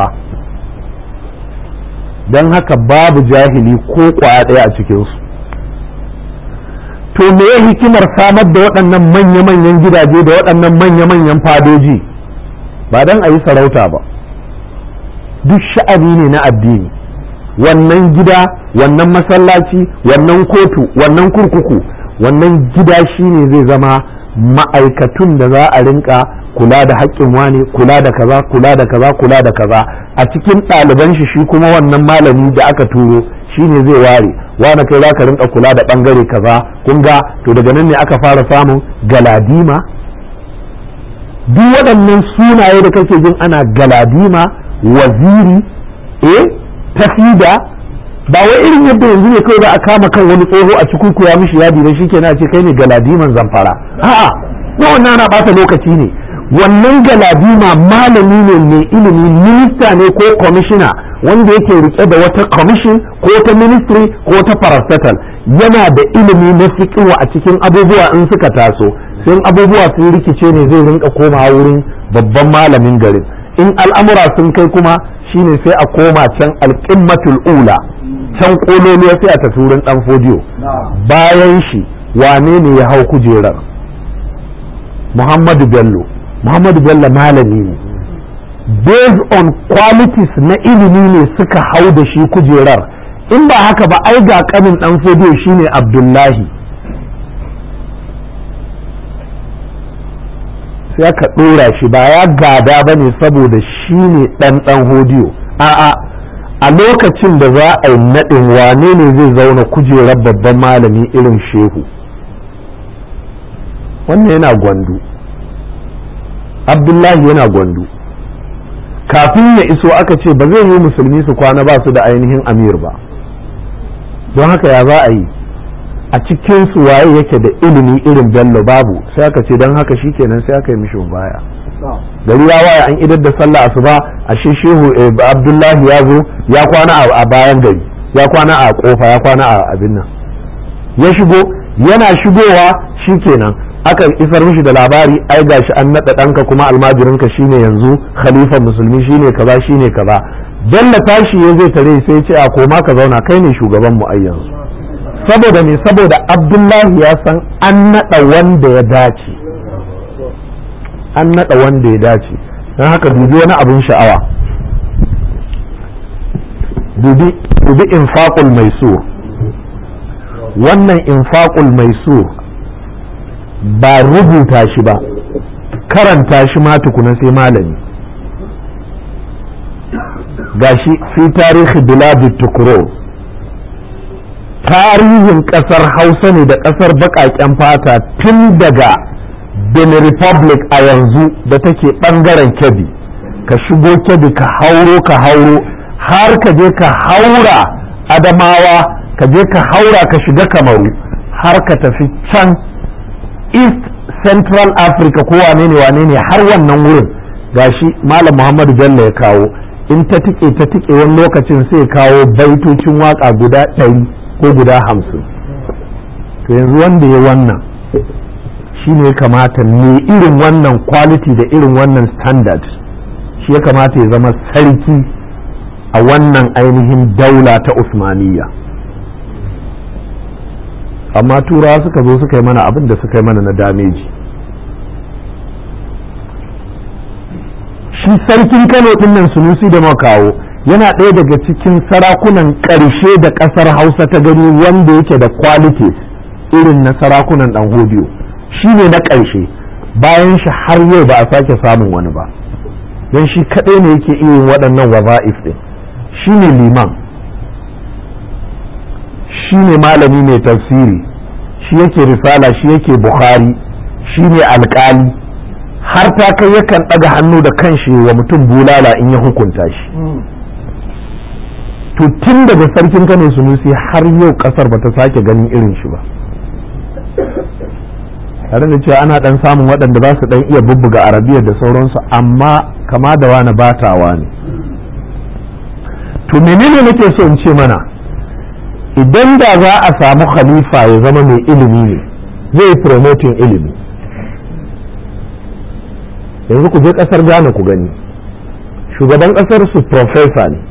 don haka babu jahili ko kwaya ɗaya a cikinsu to me ya hikimar samar da waɗannan manya-manyan gidaje da waɗannan manya-manyan fadoji ba don a yi sarauta ba duk sha'ani ne na addini wannan gida wannan masallaci wannan kotu wannan kurkuku wannan gida shine zai zama ma'aikatun da za a rinka kula da haƙƙin wane kula da kaza kula da kaza kula da kaza a cikin ɗaliban shi shi kuma wannan malami da aka turo shine zai ware wane kai za ka rinka kula da ɓangare kaza kun ga to daga nan ne aka fara samun galadima duk waɗannan sunaye da kake jin ana galadima waziri eh tafida ba wai irin yadda yanzu ne kawai za a kama kan wani tsoho a cikin kuya mishi yadi dan shikenan a ce kai ne galadiman zamfara a'a na wannan ana bata lokaci ne wannan galadima malami ne mai ilimi minista ne ko kwamishina wanda yake rike da wata commission ko ta ministry ko ta parastatal yana da ilimi na fiqhu a cikin abubuwa in suka taso sai abubuwa sun rikice ne zai rinka komawa wurin babban malamin garin in al'amura sun kai kuma shine sai a koma can alƙimmatul ula can kololuwa sai a tafi wurin dan fodiyo bayan shi wane ne ya hau kujerar muhammadu bello muhammadu bello malami ne based on qualities na ilimi ne suka hau da shi kujerar in ba haka ba ai ga kanin dan fodiyo shine abdullahi sai aka ɗora shi ba ya gada ba ne saboda shi ne ɗan ɗan hodiyo a'a a lokacin da za a yi naɗin wane ne zai zauna kujerar babban malami irin shehu wannan yana gwandu abdullahi yana gwandu kafin ya iso aka ce ba zai yi musulmi su kwana ba su da ainihin amir ba don haka ya za a yi a cikin su waye yake da ilimi irin bello babu sai aka ce don haka shikenan sai aka yi mishi baya gari ya waye an idar da sallah asuba a shi shehu abdullahi ya zo ya kwana a bayan gari ya kwana a kofa ya kwana a abin nan ya shigo yana shigowa shikenan aka isar mishi da labari ai gashi an naɗa ɗanka kuma almajirinka shine yanzu khalifan musulmi shine kaza shine kaza dalla tashi ya zai tare sai ce a koma ka zauna kai ne shugaban mu ai yanzu saboda me saboda abdullahi ya san an naɗa wanda ya dace an naɗa wanda ya dace don haka dubi wani abin sha'awa dubi dubi infaqul maisur wannan infaqul maisur ba rubuta shi ba karanta shi ma tukuna sai malami gashi fi tarihi biladu tukuro tarihin kasar hausa ne da kasar bakaken fata tun daga benin republic a yanzu da take bangaren kebbi ka shigo kebbi ka hauro ka hauro har ka je ka haura adamawa ka je ka haura ka shiga kamaru har ka tafi can east central africa ko wane ne wane ne har wannan wurin gashi malam muhammadu bello ya kawo in ta tike ta tike wani lokacin sai kawo baitocin waka guda ɗari ko guda hamsin to yanzu wanda ya wannan shi ne kamata ne irin wannan quality da irin wannan standard shi ya kamata ya zama sarki a wannan ainihin daula ta usmaniyya amma turawa suka zo suka yi mana abin da suka yi mana na dameji shi sarkin kano dinnan sunusi da makawo yana ɗaya daga cikin sarakunan ƙarshe da ƙasar hausa ta gani wanda yake da qualities irin na sarakunan ɗan hodiyo shi ne na ƙarshe bayan shi har yau ba a sake samun wani ba don shi kaɗai ne yake irin waɗannan waza'if ɗin shi ne liman shi ne malami mai tafsiri shi yake risala shi yake bukhari shi ne alƙali har ta kai yakan ɗaga hannu da kanshi wa mutum bulala in ya hukunta shi to tun daga sarkin kano sunusi har yau ƙasar ba ta sake ganin irin shi ba tare da cewa ana dan samun waɗanda za su dan iya bubbuga arabiyar da sauransu amma kama da wani batawa ne to menene nake so in ce mana idan da za a samu khalifa ya zama mai ilimi ne zai promoting ilimi yanzu ku je ƙasar ghana ku gani shugaban ƙasar su profesa ne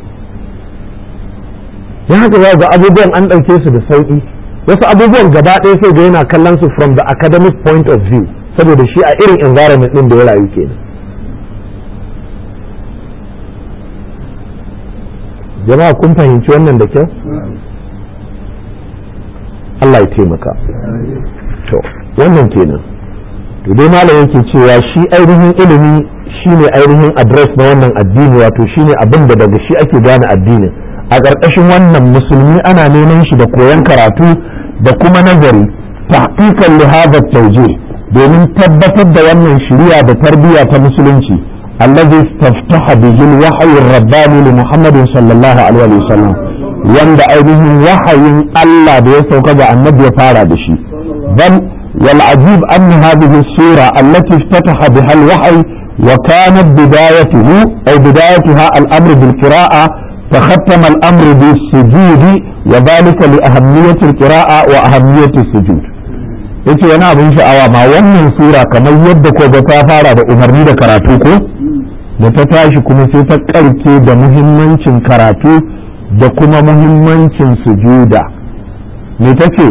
ya haka za ga abubuwan an ɗauke su da sauƙi wasu abubuwan gaba ɗaya sai ga yana kallon su from the academic point of view saboda shi a irin environment ɗin da ya rayu kenan jama'a kun fahimci wannan da kyau Allah ya taimaka to wannan kenan to dai malam yake cewa shi ainihin ilimi shine ainihin address na wannan addini wato shine abin da daga shi ake gane addinin a ƙarƙashin wannan musulmi ana neman shi da koyon karatu da kuma nazari tahqiqan li hadha tawjih domin tabbatar da wannan shari'a da tarbiyya ta musulunci allazi istaftaha bihi al-wahyi ar-rabbani li Muhammad sallallahu alaihi wasallam wanda ainihin wahayin Allah da ya sauka ga annabi ya fara da shi bal wal ajib an hadhihi as-sura allati iftataha biha al-wahyi wa kanat bidayatuhu ay bidayatuha al-amr bil qira'ah تختم الأمر بالسجود وذلك لأهمية القراءة وأهمية السجود yace wani abin sha'awa ma wannan sura kamar yadda ko ga ta fara da umarni da karatu ko da ta tashi kuma sai ta karke da muhimmancin karatu da kuma muhimmancin sujuda me ta ce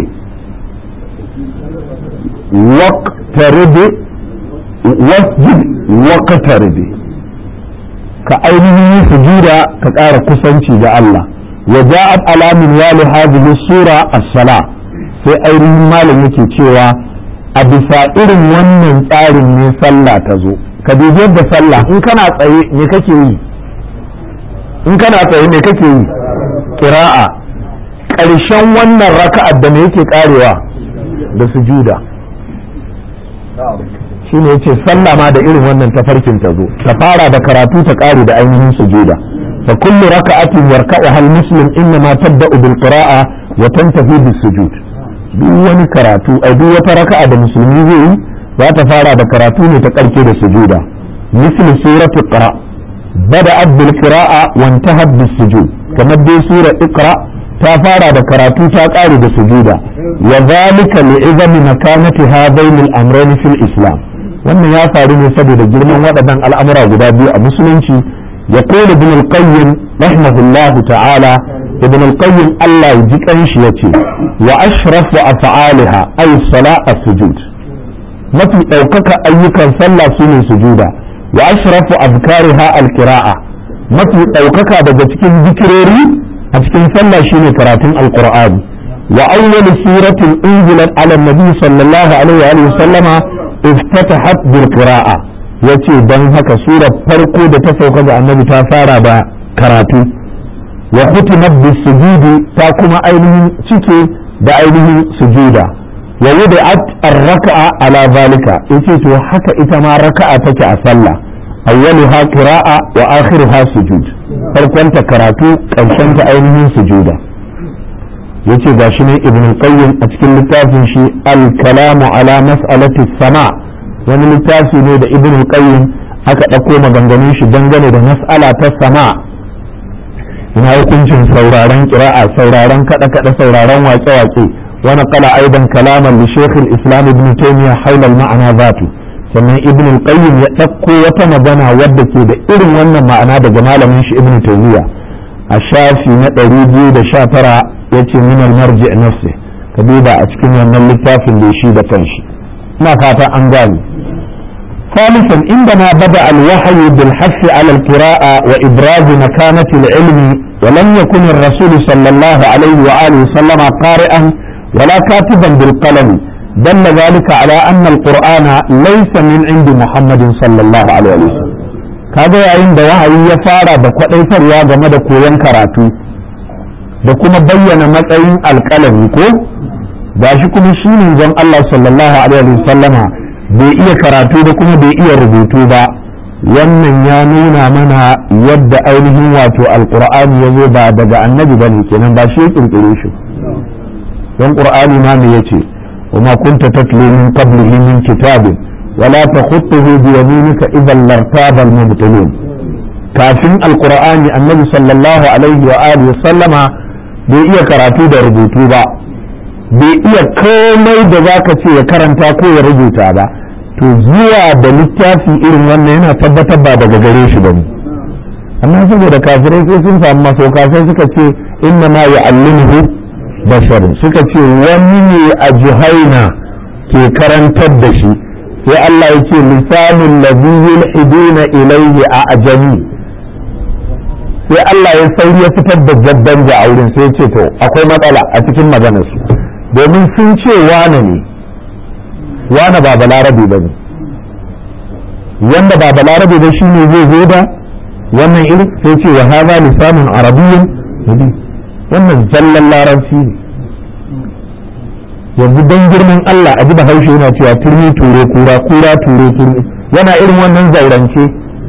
waqtaribi wasjud waqtaribi ka ainihin yi sujuda ka ƙara kusanci ga Allah wa ja'at alamin wali hadhihi sura as-sala sai ainihin malam yake cewa a bisa irin wannan tsarin ne sallah ta zo ka dubi yadda sallah in kana tsaye me kake yi in kana tsaye me kake yi qira'a ƙarshen wannan raka'ar da me yake karewa da sujuda shi ne yace sallah ma da irin wannan tafarkin ta zo ta fara da karatu ta kare da ainihin sujuda fa kullu raka'atin yarka'uha al-muslim inna ma tabda'u bil qira'a wa tantahi bis sujud duk wani karatu a duk wata raka'a da musulmi zai yi za ta fara da karatu ne ta karke da sujuda misli suratu qira bada'at bil qira'a wa intahat bis sujud kamar dai sura iqra ta fara da karatu ta ƙare da sujuda wa zalika li'izami makanati hadaini al-amrayn fil islam wannan ya faru ne saboda girman waɗannan al'amura guda biyu a musulunci ya kone ibn al-qayyim rahimahullahu ta'ala ibn al-qayyim Allah ya ji kanshi yace wa ashrafu af'aliha ay salat sujud mafi ɗaukaka ayyukan sallah sune sujuda wa ashrafu azkariha al-qira'a mafi ɗaukaka daga cikin zikirori a cikin sallah shine karatun alqur'ani wa awwal suratin unzilat ala nabi sallallahu alaihi wa sallama افتتحت بالقراءة yace don haka surar farko da ta sauka ga annabi ta fara da karatu wa khutimat bis sujudi ta kuma ainihin cike da ainihin sujuda wa wudi'at ar-raka'a ala zalika yace to haka ita ma raka'a take a sallah awwaluha qira'a wa akhiruha sujud farkon ta karatu karshen ta ainihin sujuda yace gashi ne ibn qayyim a cikin littafin shi al-kalamu ala mas'alati sama wani littafi ne da ibn qayyim aka ɗauko maganganun shi dangane da mas'ala ta sama ina hukuncin sauraron kira'a sauraron kada kada sauraron wake wake wani kala aidan kalaman li shaykh al-islam ibn taymiyyah hawla al-ma'ana zatu sannan ibn qayyim ya ɗauko wata magana wadda ke da irin wannan ma'ana daga malamin shi ibn taymiyyah a shafi na 219 yace min al-marji nafsi ka duba a cikin wannan littafin da shi da kanshi ina fata an gane ثالثا عندما بدأ الوحي بالحث على القراءة وإبراز مكانة العلم ولم يكن الرسول صلى الله عليه وآله وسلم قارئا ولا كاتبا بالقلم دل ذلك على أن القرآن ليس من عند محمد صلى الله عليه وسلم kaga yayin da wahayi ya fara da kwadaitarwa game da koyon karatu da kuma bayyana matsayin alƙalami ko ba shi kuma shi ne zan Allah sallallahu alaihi wasallama bai iya karatu da kuma bai iya rubutu ba wannan ya nuna mana yadda ainihin wato alqur'ani ya zo ba daga annabi bane kenan ba shi ya kirkire shi don qur'ani ma me yace وما كنت تتلو من قبله من كتاب ولا تخطه بيمينك اذا لارتاب المبطلون kafin alqur'ani annabi sallallahu alaihi wa alihi sallama bai iya karatu da rubutu ba bai iya komai da zaka ce ya karanta ko ya rubuta ba to zuwa da littafi irin wannan yana tabbatar ba daga gare shi bane amma saboda kafirai sai sun samu masauka sai suka ce inna ma ya'allimuhu bashar suka ce wani ne a juhaina ke karantar da shi sai Allah ya ce lisanun ladhi yulhiduna ilayhi a ajami sai Allah ya sauri ya fitar da jaddan da auren sai ce to akwai matsala a cikin maganar su domin sun ce wane ne wane ba balarabe ba ne wanda ba balarabe ba shine zai zo da wannan irin sai ce wa haza lisanun arabiyyin wannan zallan larabci ne yanzu don girman Allah a ji bahaushe yana cewa turmi ture kura kura ture turmi yana irin wannan zaurance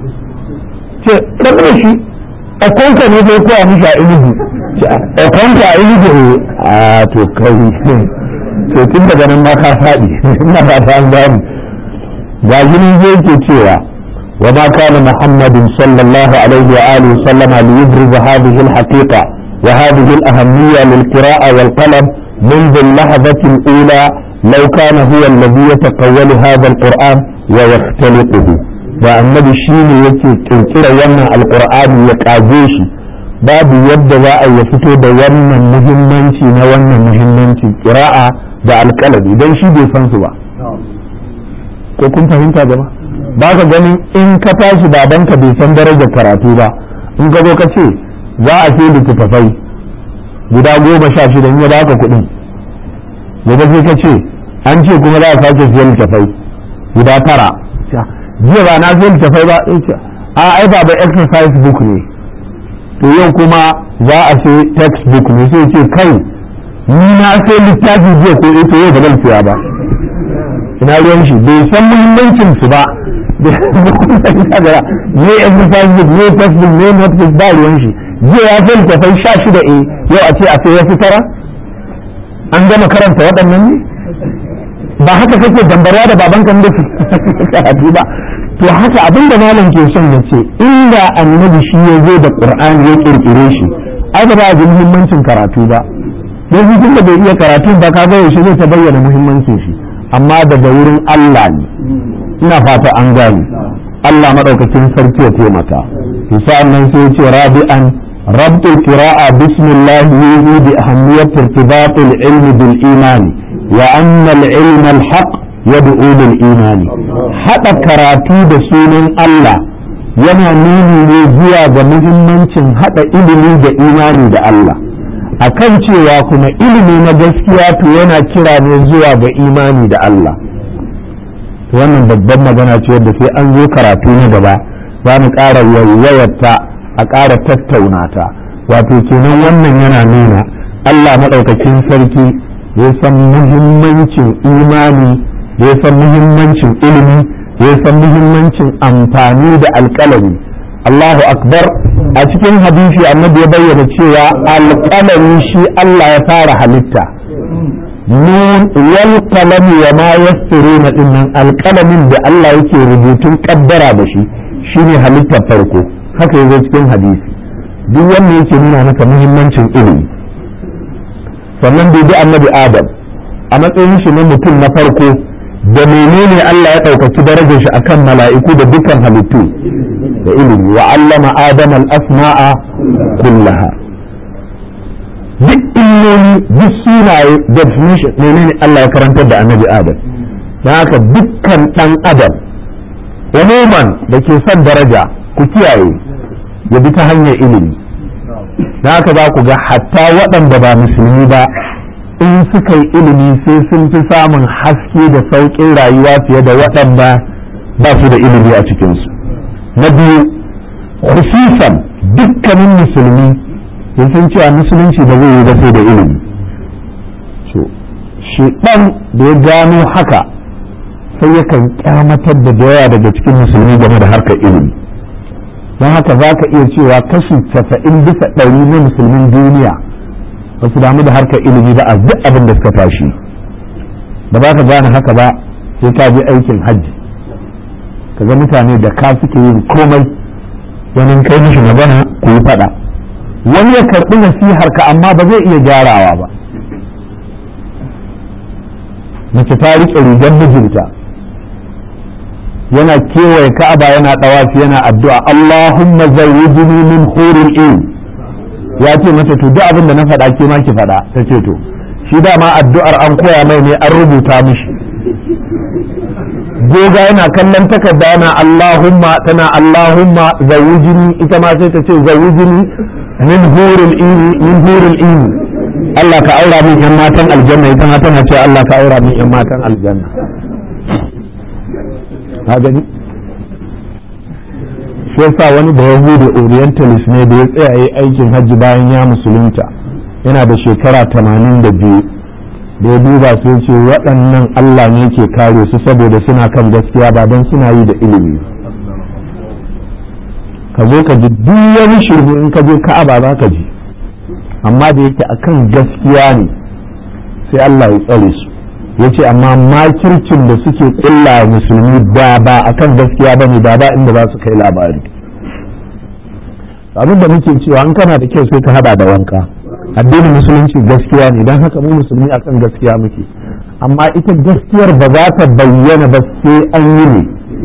ce ɗan da shi a kwanka ne zai koya mishi a ilihu a kwanka a ilihu a to kai to tun daga nan ma ka faɗi ina ba ta an gani ga jinin zai ke cewa wa ma kana muhammadin sallallahu alaihi wa alihi sallama li yubriz hadhihi al-haqiqa wa hadhihi al-ahammiyya lil-qira'a wal-qalam منذ اللحظة الأولى لو كان هو الذي يتقول هذا القرآن ويختلقه والنبي شيني يكي كنكرا يمنع القرآن يكاجيشي باب يبدا za a ya fito da wannan muhimmanci na wannan muhimmanci kira'a da alƙalami idan shi bai san su ba ko kun fahimta gaba ba ka ganin in ka tashi babanka bai san darajar karatu ba in ka zo ka ce za a ce littattafai guda goma sha shida in ya baka kuɗin gobe sai ka ce an ce kuma za a sake siyan littafai guda tara jiya ba na siyan littafai ba a ai ba exercise book ne to yau kuma za a ce textbook ne sai ce kai ni na sai littafi jiya ko ito yau ba zan siya ba ina ruwan shi bai san muhimmancin su ba ne exercise book ne textbook ne notebook ba ruwan shi jiya ya fi littafai sha shida e yau a ce a sai wasu tara an gama karanta waɗannan ne ba haka kake dambarwa da baban kan da karatu ba to haka abin da malam ke son ya ce inda annabi shi ya zo da qur'ani ya kirkire shi ai ba a ji muhimmancin karatu ba don shi da bai iya karatu ba ka ga yaushe zai ta bayyana muhimmancin shi amma daga wurin Allah ne ina fata an gane Allah madaukakin sarki ya taimaka to sa'an nan sai ya ce rabi'an ربط القراءة بسم الله يوحي بأهمية ارتباط العلم بالإيمان وأن العلم الحق يدعو للإيمان حتى كراتي بسون الله yana nuni ne zuwa ga muhimmancin haɗa ilimi da imani da Allah akan cewa kuma ilimi na gaskiya to yana kira ne zuwa ga imani da Allah wannan babban magana ce wadda sai an zo karatu na gaba za mu ƙara wayarta a ƙara tattauna ta wato kenan wannan yana nuna Allah maɗaukakin sarki ya san muhimmancin imani ya san muhimmancin ilimi ya san muhimmancin amfani da alƙalami Allahu akbar a cikin hadisi annabi ya bayyana cewa alƙalami shi Allah ya fara halitta nun wal qalami wa ma yasturuna dinnan alƙalamin da Allah yake rubutun kaddara da shi shine halittar farko haka yazo cikin hadisi duk wanda yake nuna maka muhimmancin ilimi sannan bai bi annabi adam a matsayin shi na mutum na farko da menene Allah ya ɗaukaki darajar shi akan mala'iku da dukkan halittu da ilimi wa allama adam al-asma'a kullaha duk illoli duk sunaye definition menene Allah ya karantar da annabi adam don haka dukkan ɗan adam umuman da ke son daraja ku kiyaye ya bi ta hanyar ilimi da haka za ku ga hatta waɗanda ba musulmi ba in suka yi ilimi sai sun fi samun haske da sauƙin rayuwa fiye da waɗanda ba su da ilimi a cikinsu na biyu khususan dukkanin musulmi sun san cewa musulunci ba zai yi ba sai da ilimi shi ɗan da ya gano haka sai yakan kyamatar da yawa daga cikin musulmi game da harkar ilimi don haka za ka iya cewa kashi casa'in bisa ɗari na musulmin duniya ba su damu da harkar ilimi ba a duk abin da suka tashi ba za ka gane haka ba sai ka je aikin hajji ka ga mutane da ka suke yin komai wani kai mishi magana ku yi faɗa wani ya karɓi nasihar ka amma ba zai iya gyarawa ba mace ta riƙe rigar mijinta yana kewaye ka'aba yana ɗawafi yana addu'a Allahumma zawwijni min huril in ya ce mata to duk abin da na faɗa ke ma ki faɗa ta ce to shi dama addu'ar an koya mai ne an rubuta mishi goga yana kallon takarda yana Allahumma tana Allahumma zawwijni ita ma sai ta ce zawwijni min huril in min huril in Allah ka aura min yan matan aljanna ita ma tana ce Allah ka aura min yan matan aljanna ka gani shi yasa wani da yahudu orientalist ne da ya tsaya yi aikin hajji bayan ya musulunta yana da shekara tamanin da biyu da ya duba sai ce waɗannan Allah ne ke kare su saboda suna kan gaskiya ba don suna yi da ilimi ka zo ka ji duk wani shirme in ka je ka'aba za ka ji amma da yake akan gaskiya ne sai Allah ya tsare su ya ce amma makircin da suke kulla musulmi da ba a kan gaskiya ba ne da ba inda za su kai labari abin da muke cewa an kana da kyau sai ka hada da wanka addinin musulunci gaskiya ne don haka mu musulmi akan gaskiya muke amma ita gaskiyar ba za ta bayyana ba sai an yi ne